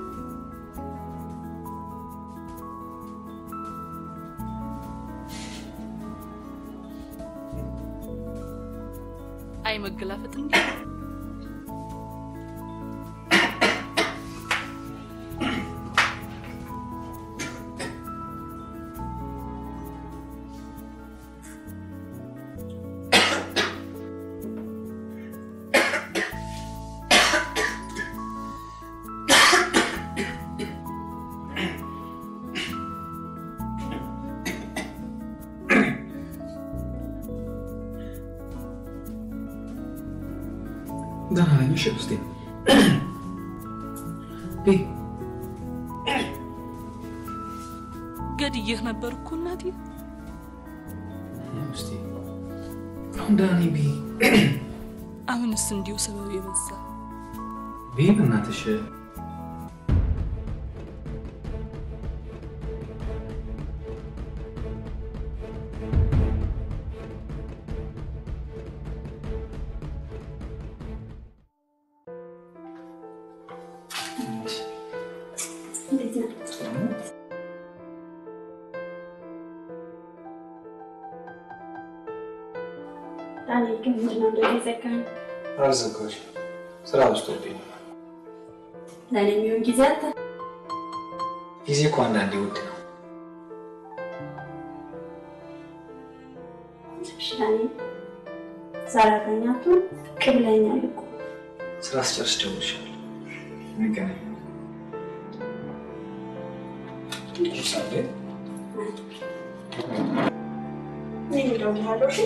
አይ መገላፈጥ እንዲሁ ደህና ነኝ። እሺ ውስጤ ቤ ገድዬህ ነበር እኮ እናቴ። ውስጤ አሁን ደህና ነኝ። ቤ አሁንስ እንዲሁ ሰበብ የበዛ ቤ በእናትሽ እንዴት ነህ? ዳንኤል ግን ምንድነው እንደዚህ ዘጋኝ? አልዘጋሁሽ፣ ስራ በዝቶብኝ ነው። ለእኔ የሚሆን ጊዜ አለ? ጊዜ እኮ አንዳንዴ ውድ ነው። እሺ ዳንኤል፣ ዛሬ አገኛቱን ቅብለኛል እኮ ስራ ስጨርስ እደውልልሻለሁ። እንገናኝ። ቁርስ አለ? እኔ እደውልልሃለሁ። እሺ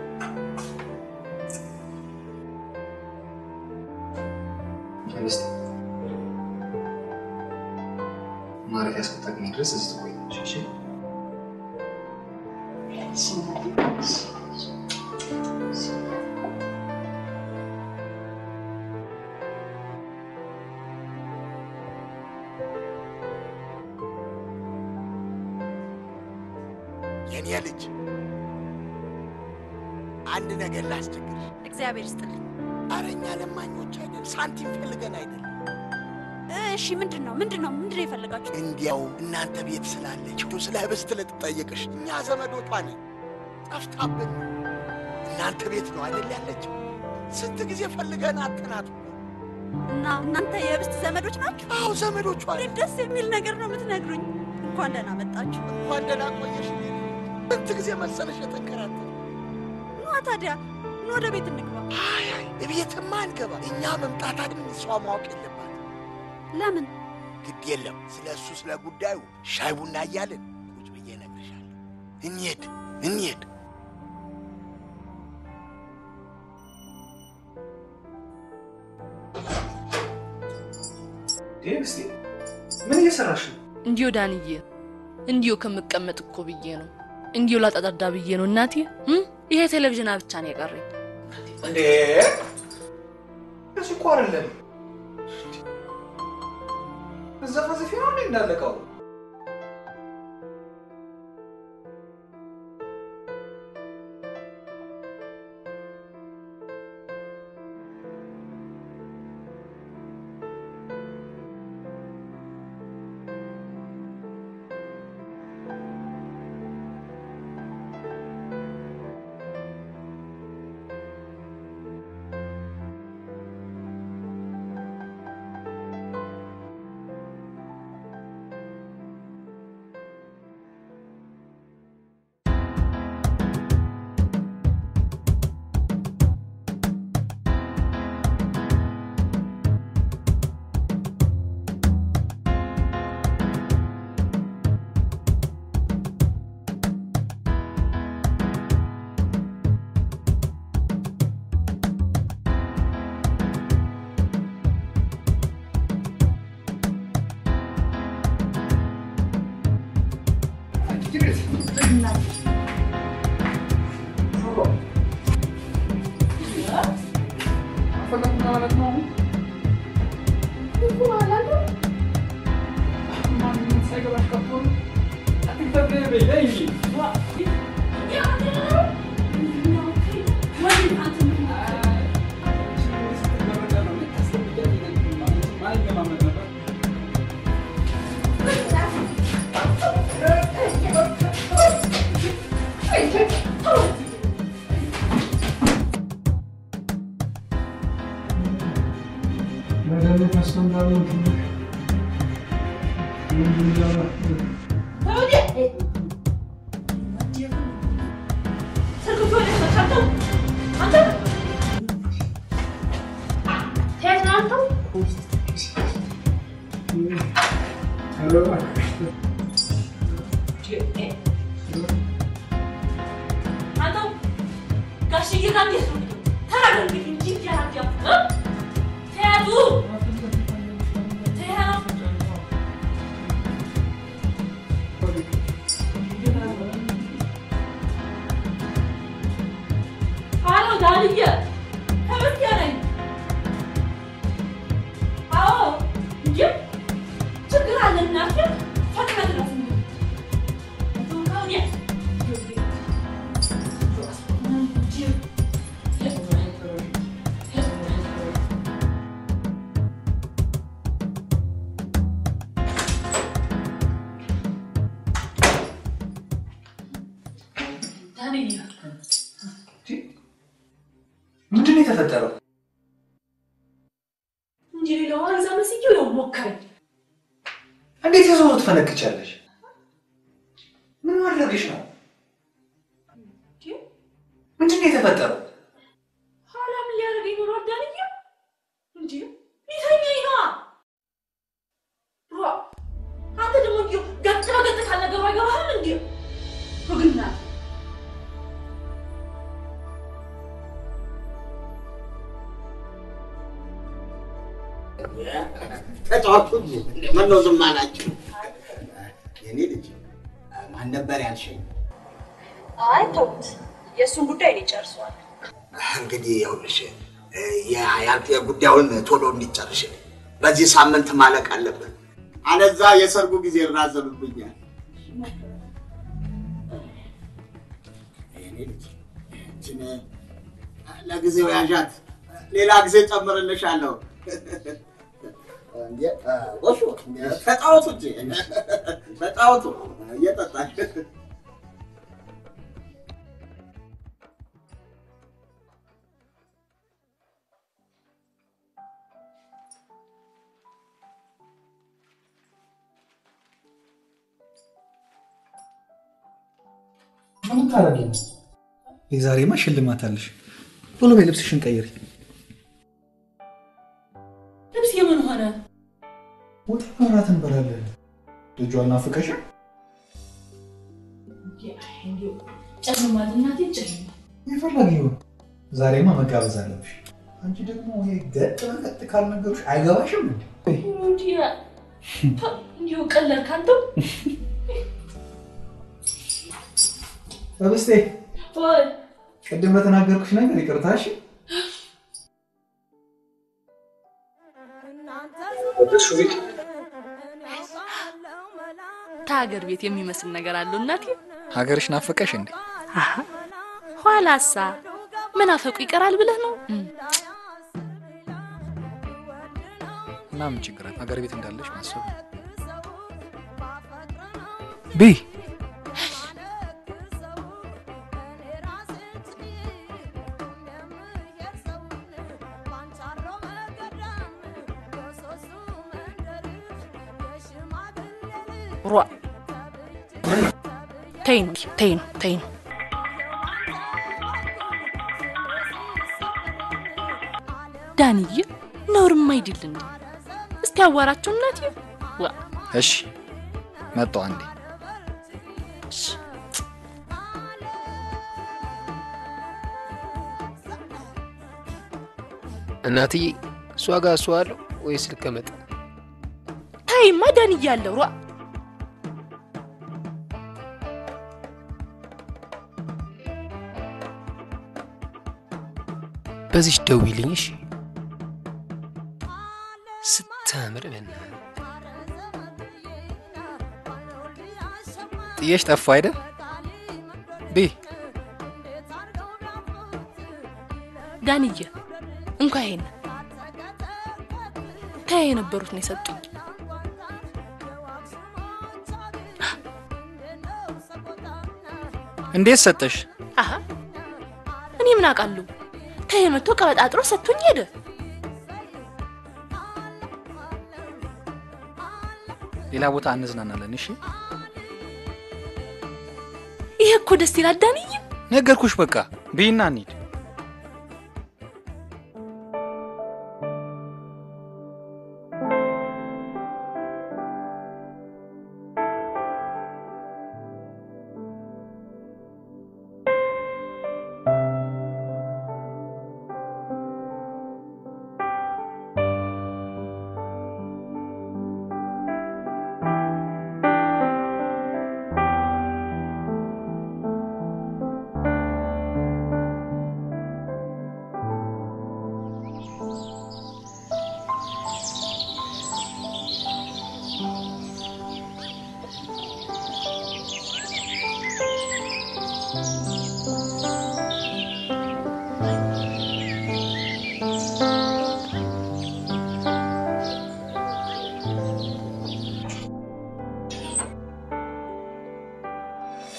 ሚስት ማረፊያ እስክታገኝ ድረስ እዚህ ትቆያለሽ። እሺ? የኔ ልጅ አንድ ነገር ላስቸግርሽ። እግዚአብሔር ይስጥልኝ። ኧረ እኛ ለማኞች አይደል፣ ሳንቲም ፈልገን አይደል። እሺ ምንድን ነው ምንድን ነው ምንድን ነው የፈለጋችሁ? እንዲያው እናንተ ቤት ስላለችው ስለ ህብስት ልትጠይቅሽ እኛ ዘመዶቷ ነን። ጠፍታብን እናንተ ቤት ነው አይደል ያለችው። ስንት ጊዜ ፈልገን አጥናት። እና እናንተ የህብስት ዘመዶች ናችሁ? አዎ ዘመዶቿ እንዴት ደስ የሚል ነገር ነው የምትነግሩኝ። እንኳን ደህና መጣችሁ። እንኳን ደህና ቆየሽ። ስንት ጊዜ መሰለሽ የተንከራተት ኗ ታዲያ ኑ ወደ ቤት እንግባ። አይ አይ እቤትማ አንገባ። እኛ መምጣታችን እሷ ማወቅ የለባት። ለምን? ግድ የለም ስለ እሱ ስለ ጉዳዩ ሻይ ቡና እያልን ቁጭ ብዬ እነግርሻለሁ። እንሂድ እንሂድ። እስቲ ምን እየሰራሽ ነው? እንዲሁ ዳንዬ፣ እንዲሁ ከምቀመጥ እኮ ብዬ ነው። እንዲሁ ላጠጣዳ ብዬ ነው እናቴ። እም? ይሄ ቴሌቪዥን ብቻ ነው የቀረኝ። እንዴ እሱ እኮ አይደለም እዛ ፈዘፊ ነው እንዴ እንዳለቀው የተፈጠረው? እንጂ ሌላው አሪዛ መስዬው ያው ሞከረኝ። እንዴት የዞሩ ትፈነክቻለሽ? ምን ማድረግሽ ነው? ምንድን ነው የተፈጠረው? ኋላ ምን ሊያደርገኝ ኖሮ አዳንዬ? እንጂ ሊተኛኝ ነዋ። ሯ አንተ ደግሞ እንዲሁ ገጥ በገጥ ካልነገሩ አይገባህም እንዲ ሩግና ተጫዋቹ ምነው ዝም አላችሁ? የኔ ልጅ ማን ነበር ያልሽኝ? አይ ተውት፣ የእሱን ጉዳይ እኔ ጨርሰዋል። እንግዲህ ይኸውልሽ ያ- ያ- የጉዳዩን ቶሎ እንዲጨርሽ በዚህ ሳምንት ማለቅ አለብን። አለዛ የሰርጉ ጊዜ ይራዘምብኛል። የኔ ልጅ ይህችን ለጊዜው ያዣት፣ ሌላ ጊዜ ጨምርልሻለሁ። እንዴ፣ ወሹ ተጫወቱ እንጂ ተጫወቱ እየጠጣሽ ምን ታረጊ ነው? የዛሬማ ሽልማት አለሽ። ቶሎ በይ ልብስሽን ቀይሪ። ልብስ የምን ሆነ? ወጥ መብራት እንበላለን። ልጇ ናፍቀሽም? እንዲሁ ጨልሟል፣ እናቴ ጨልሟል። የፈለገ ይሁን። ዛሬማ መጋበዝ አለብሽ። አንቺ ደግሞ ይሄ ገጥ በገጥ ካልነገሩሽ አይገባሽም እንዴ? እንዲሁ እንዲሁ ቀለል ካንተው በብስቴ ወይ ቅድም ለተናገርኩሽ ነገር ይቅርታሽ። ከሀገር ቤት የሚመስል ነገር አለው እናቴ። ሀገርሽ ናፈቀሽ እንዴ? አሀ፣ ኋላሳ መናፈቁ ይቀራል ብለህ ነው? እም፣ እና ምን ችግር አለ? ሀገር ቤት እንዳለሽ ማሰብ ቢ ሯ ተይ ነው ተይ ነው ተይ ነው። ዳንዬ ነውርም አይደል እንዴ? እስቲ አዋራቸው እናቴ። ዋ እሺ፣ መጣሁ አንዴ። እናትዬ እሷ ጋር እሷ አለው ወይስ ልቀመጥ? ተይማ ዳንዬ አለው ሯ በዚች ደውይልኝ እሺ። ስታምር በእናትህ ጥየሽ ጠፋ አይደል? ቢ ዳንዬ እንኳ ይሄን ከያ የነበሩት ነው የሰጡኝ። እንዴት ሰጠሽ? አሀ እኔ ምን አውቃለሁ? ከያ መጥቶ ቀበጣጥሮ ሰጥቶኝ ሄደ። ሌላ ቦታ እንዝናናለን። እሺ፣ ይሄ እኮ ደስ ይላል ዳንዬ። ነገርኩሽ። በቃ ብይና እንሂድ።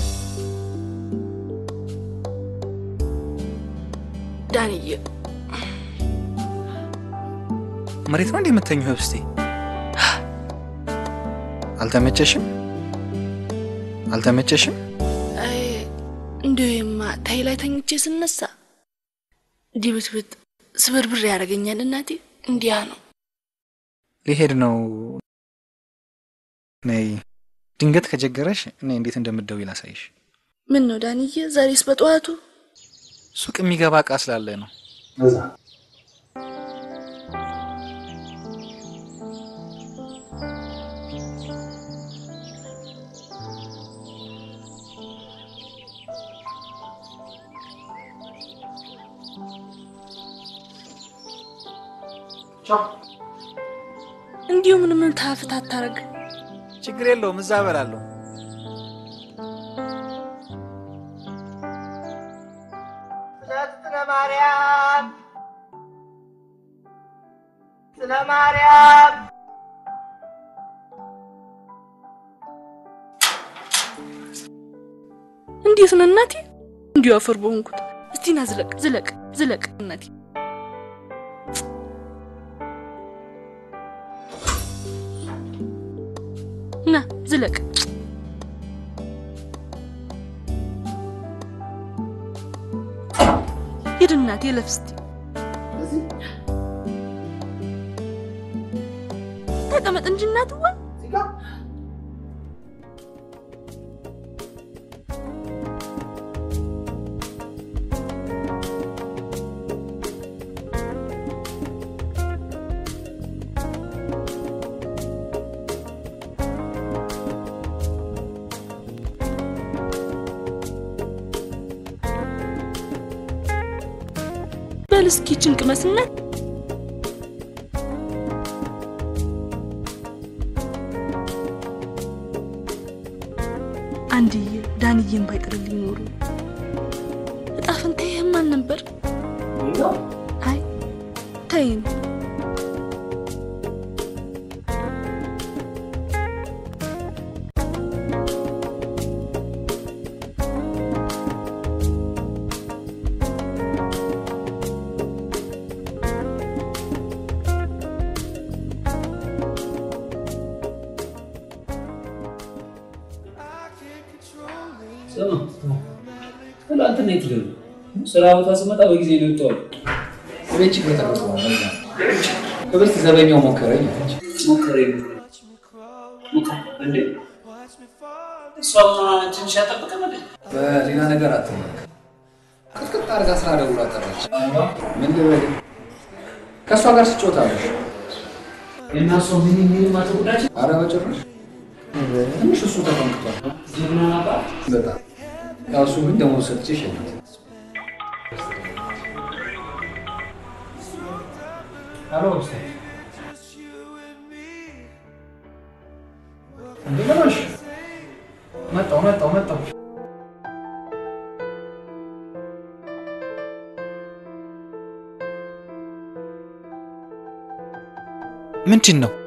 ዳንዬ መሬት ነው እንዴ የምተኘው? ህብስቴ አልተመቸሽም? አልተመቸሽም? አይ እንዲሁማ ታይ ላይ ተኝቼ ስነሳ ዲብትብት ስብርብር ያደርገኛል እናቴ። እንዲያ ነው። ሊሄድ ነው። ነይ ድንገት ከጀገረሽ እኔ እንዴት እንደምትደውይ ላሳይሽ። ምን ነው ዳንዬ፣ ዛሬስ በጠዋቱ ሱቅ የሚገባ እቃ ስላለ ነው። እንዲሁ ምን ምን ታፍት አታረግ። ችግር የለውም እዛ እበላለሁ። ስለ ማርያም ስለ ማርያም እንዴት ነው እናቴ? እንዲሁ አፈር በሆንኩት። እስቲ ና ዝለቅ ዝለቅ ዝለቅ እናቴ። ና ዝለቅ። ሂድ እናቴ ለፍ እስቲ ተቀመጥ እንጂ እናትዋ። በል እስኪ ችንቅ መስነት አንድዬ ዳንዬን ባይጥርልኝ ኖሮ እጣ ፈንታዬ ማን ነበር? አይ ተይኝ። ስማ ትናንትና የት ሄዱ? ስራ ቦታ ስመጣ በጊዜ ነው የወጣሁት። ቤት ችግር ተፈጥሯል። ለዛ ክብርት ዘበኛው ሞከረኝ አለች። ሞከረኝ እንዴ? እሷ ትንሽ ያጠብቅም እንዴ? በሌላ ነገር አትመክ። ቅጥቅጥ አድርጋ ስራ ደውላ ጠራች። ምን ልበል? ከእሷ ጋር ስጮታለሽ? እና እሷ ምን ምን ማተጉዳችን? አረ በጭራሽ ትንሽ እሱ ተፈንክቷል። ጀግና ናባ በጣም ያው እሱ ግን ደሞዝ ሰጥቼ ሸኛት። አሎ ውስጥ እንዴ ለማሽ መጣው መጣው መጣው ምንድን ነው?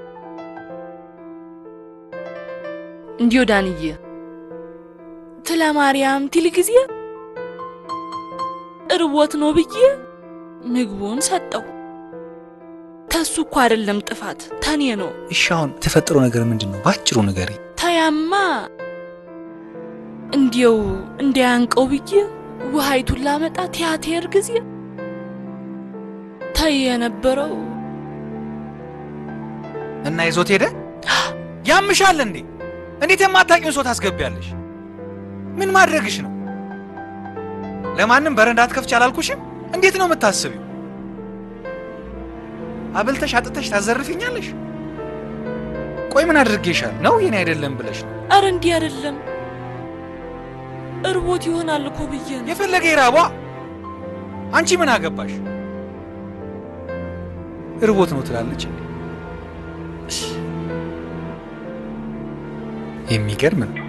እንዲሁ ዳንዬ ትለ ማርያም ቲል ጊዜ እርቦት ነው ብዬ ምግቡን ሰጠው። ተሱ እኮ አይደለም ጥፋት ተኔ ነው። እሺ አሁን የተፈጠረው ነገር ምንድን ነው? በአጭሩ ንገሪ። ተያማ እንዲው እንዲያንቀው ብዬ ውሃይቱን ላመጣ ቲያትር ጊዜ ተይ የነበረው እና ይዞት ሄደ። ያምሻል እንዴ? እንዴት የማታውቂውን ሰው ታስገቢያለሽ? ምን ማድረግሽ ነው? ለማንም በረንዳ አትከፍች አላልኩሽም? እንዴት ነው የምታስቢው? አብልተሽ አጥተሽ ታዘርፊኛለሽ? ቆይ ምን አድርጌሻል ነው የኔ አይደለም ብለሽ ነው? አረ እንዲህ አይደለም እርቦት ይሆናል እኮ ብዬ ነው። የፈለገ ይራቧ። አንቺ ምን አገባሽ? እርቦት ነው ትላለች እንዴ? የሚገርም ነው።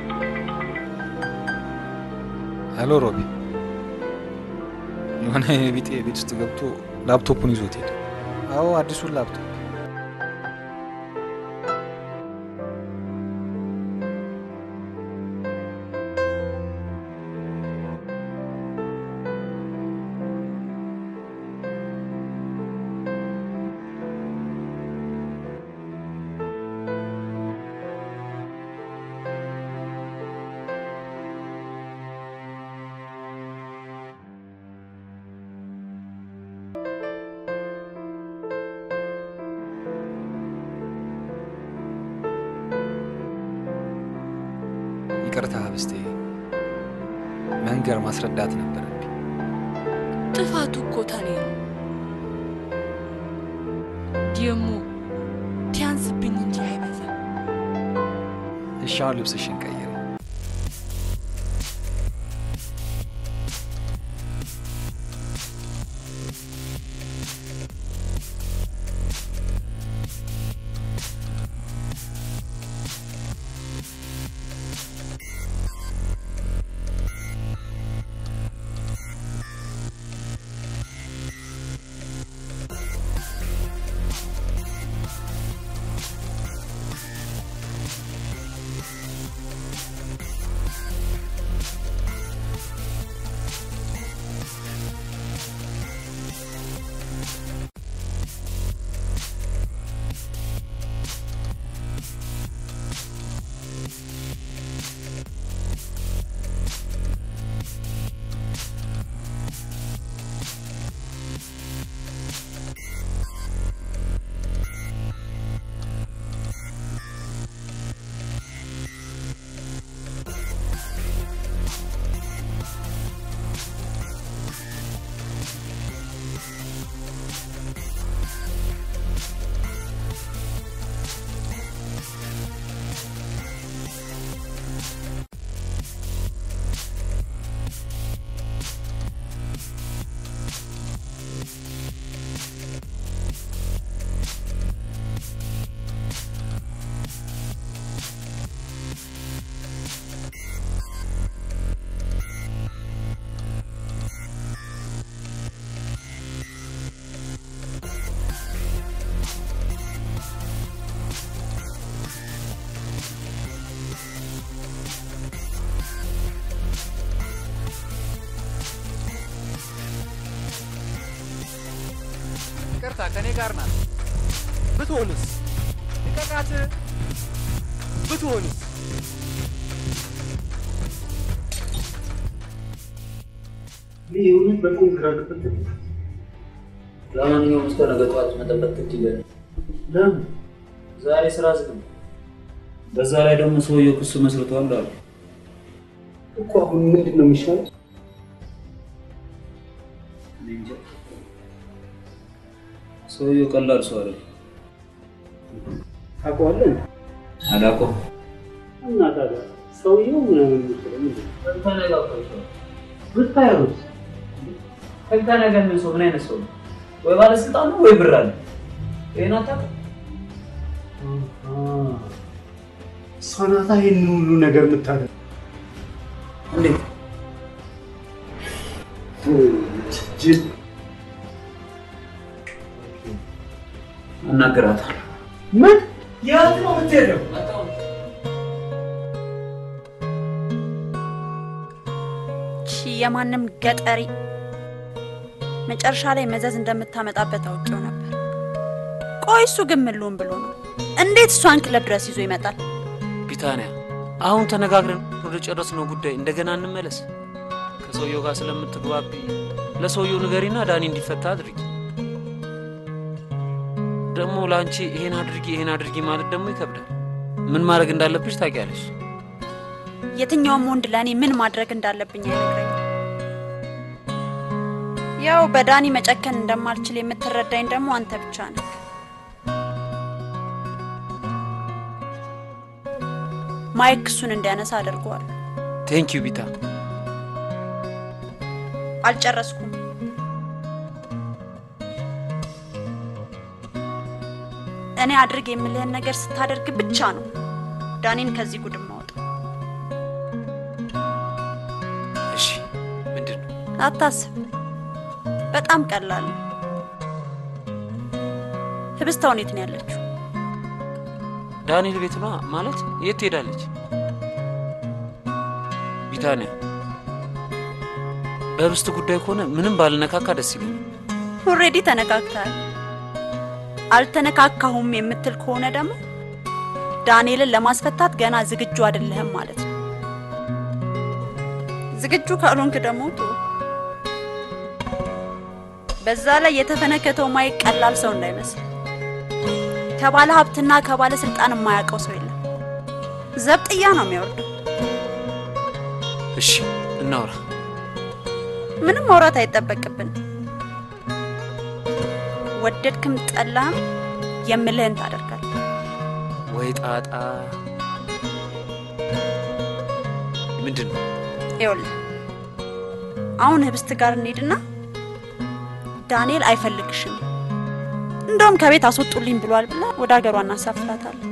አሎ ሮቢ፣ የሆነ የቢጤ ቤት ውስጥ ገብቶ ላፕቶፑን ይዞት ሄደ። አዎ አዲሱን ላፕቶፕ ይቅርታ ህብስቴ፣ መንገር ማስረዳት ነበረብኝ። ጥፋቱ እኮ ተኔ ነው። ደግሞ ቲያንስብኝ እንጂ አይበዛም። እሺ አሁን ልብስሽን ቀይሪ። ይቅርታ ከኔ ጋር ናት። ብትሆንስ? ልቀቃት። ብትሆንስ? የእውነት በጣም ግራ ገብቶኛል። ለማንኛውም እስከ ነገ ጠዋት መጠበቅ ግድ ይለናል። ለምን? ዛሬ ስራ ዝግ ነው። በዛ ላይ ደግሞ ሰውየው ክስ መስርቷል አሉ። እኮ አሁን ምንድን ነው የሚሻለው? እኔ እንጃ። ሰውየው ቀላል ሰው አይደለም። ታውቀዋለህ? አላውቀውም። እና ታዲያ ሰውየው ምናምን የሚመስለው ምንድን ነው? ተነጋግሯቸዋል። ብታዩት ከነገ ምን ሰው ምን አይነት ሰው ነው? ወይ ባለስልጣን ነው ወይ ብር አለ። ይሄን አታውቅም? እሷ ናታ ይህን ሁሉ ነገር የምታደርግ እንዴት? ጅል አናግራታለሁ። ምን? የት ነው የምትሄደው? ቺ የማንም ገጠሪ መጨረሻ ላይ መዘዝ እንደምታመጣበት አውቄው ነበር። ቆይ እሱ ግን ምን ልሆን ብሎ ነው? እንዴት እሷን ክለብ ድረስ ይዞ ይመጣል? ቢታንያ፣ አሁን ተነጋግረን ወደ ጨረስነው ጉዳይ እንደገና እንመለስ። ከሰውየው ጋር ስለምትግባቢ ለሰውየው ንገሪና ዳኒ እንዲፈታ አድርጊ። ደግሞ ለአንቺ ይሄን አድርጊ ይሄን አድርጊ ማለት ደግሞ ይከብዳል። ምን ማድረግ እንዳለብሽ ታውቂያለሽ። የትኛውም ወንድ ለእኔ ምን ማድረግ እንዳለብኝ አይነግረኝም። ያው በዳኒ መጨከን እንደማልችል የምትረዳኝ ደግሞ አንተ ብቻ ነህ። ማይክ እሱን እንዲያነሳ አድርገዋል። ቴንክ ዩ ቢታ። አልጨረስኩም። እኔ አድርግ የምልህን ነገር ስታደርግ ብቻ ነው ዳኒን ከዚህ ጉድ ማውጣው። እሺ፣ ምንድን ነው? አታስብ፣ በጣም ቀላል ነው። ህብስታው የት ነው ያለችው? ዳንኤል ቤት ነዋ። ማለት የት ትሄዳለች? ቢታንያ፣ በህብስት ጉዳይ ከሆነ ምንም ባልነካካ ደስ ይለኛል። ኦልሬዲ ተነካክተሃል። አልተነካካሁም የምትል ከሆነ ደግሞ ዳንኤልን ለማስፈታት ገና ዝግጁ አይደለህም ማለት ነው። ዝግጁ ካልሆንክ ደግሞ ቶ በዛ ላይ የተፈነከተው ማይክ ቀላል ሰው እንዳይመስል ከባለ ሀብትና ከባለ ስልጣን የማያውቀው ሰው የለም። ዘብጥያ ነው የሚያወርደው። እሺ እናውራ። ምንም ማውራት አይጠበቅብን። ወደድክም ጠላህም የምልህን ታደርጋለህ። ወይ ጣጣ! ምንድን ነው? ይኸውልህ አሁን ህብስት ጋር እንሄድና ዳንኤል አይፈልግሽም እንደውም ከቤት አስወጡልኝ ብሏል ብላ ወደ ሀገሯ እናሳፍራታለን።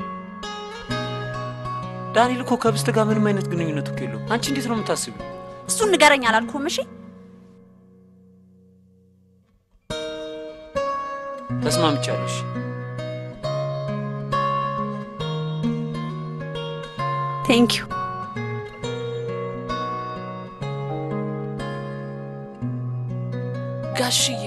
ዳንኤል እኮ ከብስት ጋር ምንም አይነት ግንኙነት እኮ የለውም። አንቺ እንዴት ነው የምታስቢው? እሱን ንገረኝ አላልኩም? እሺ ተስማምቻለሁ። እሺ ቴንክ ዩ ጋሽዬ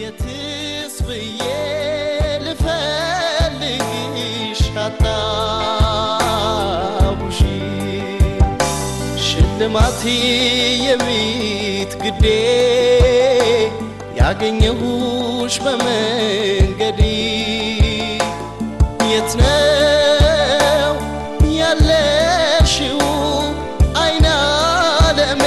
የትስ ብዬ ልፈልግሽ አጣሁሽ ሽልማቴ የቤት ግዴ ያገኘሁሽ በመንገዴ የት ነው ያለሽው አይነ ዓለሜ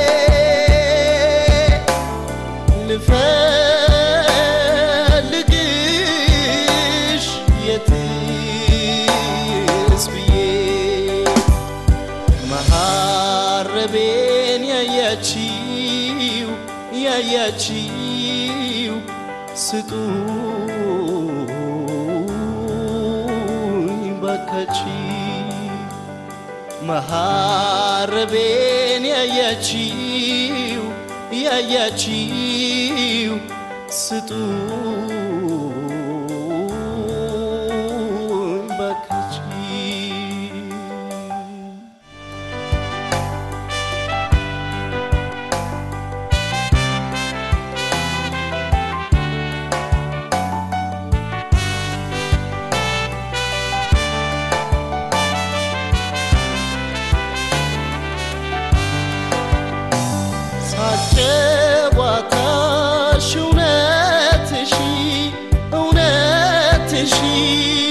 ልፈልግሽ የትስ ብዬ መሐረቤን ያያችው ያያችው ስጡኝ ባካችው መሐረቤን ያያችው ያያችው ስጡኝ ባካችው ሳጨዋታሽ እውነትሽ እውነትሽ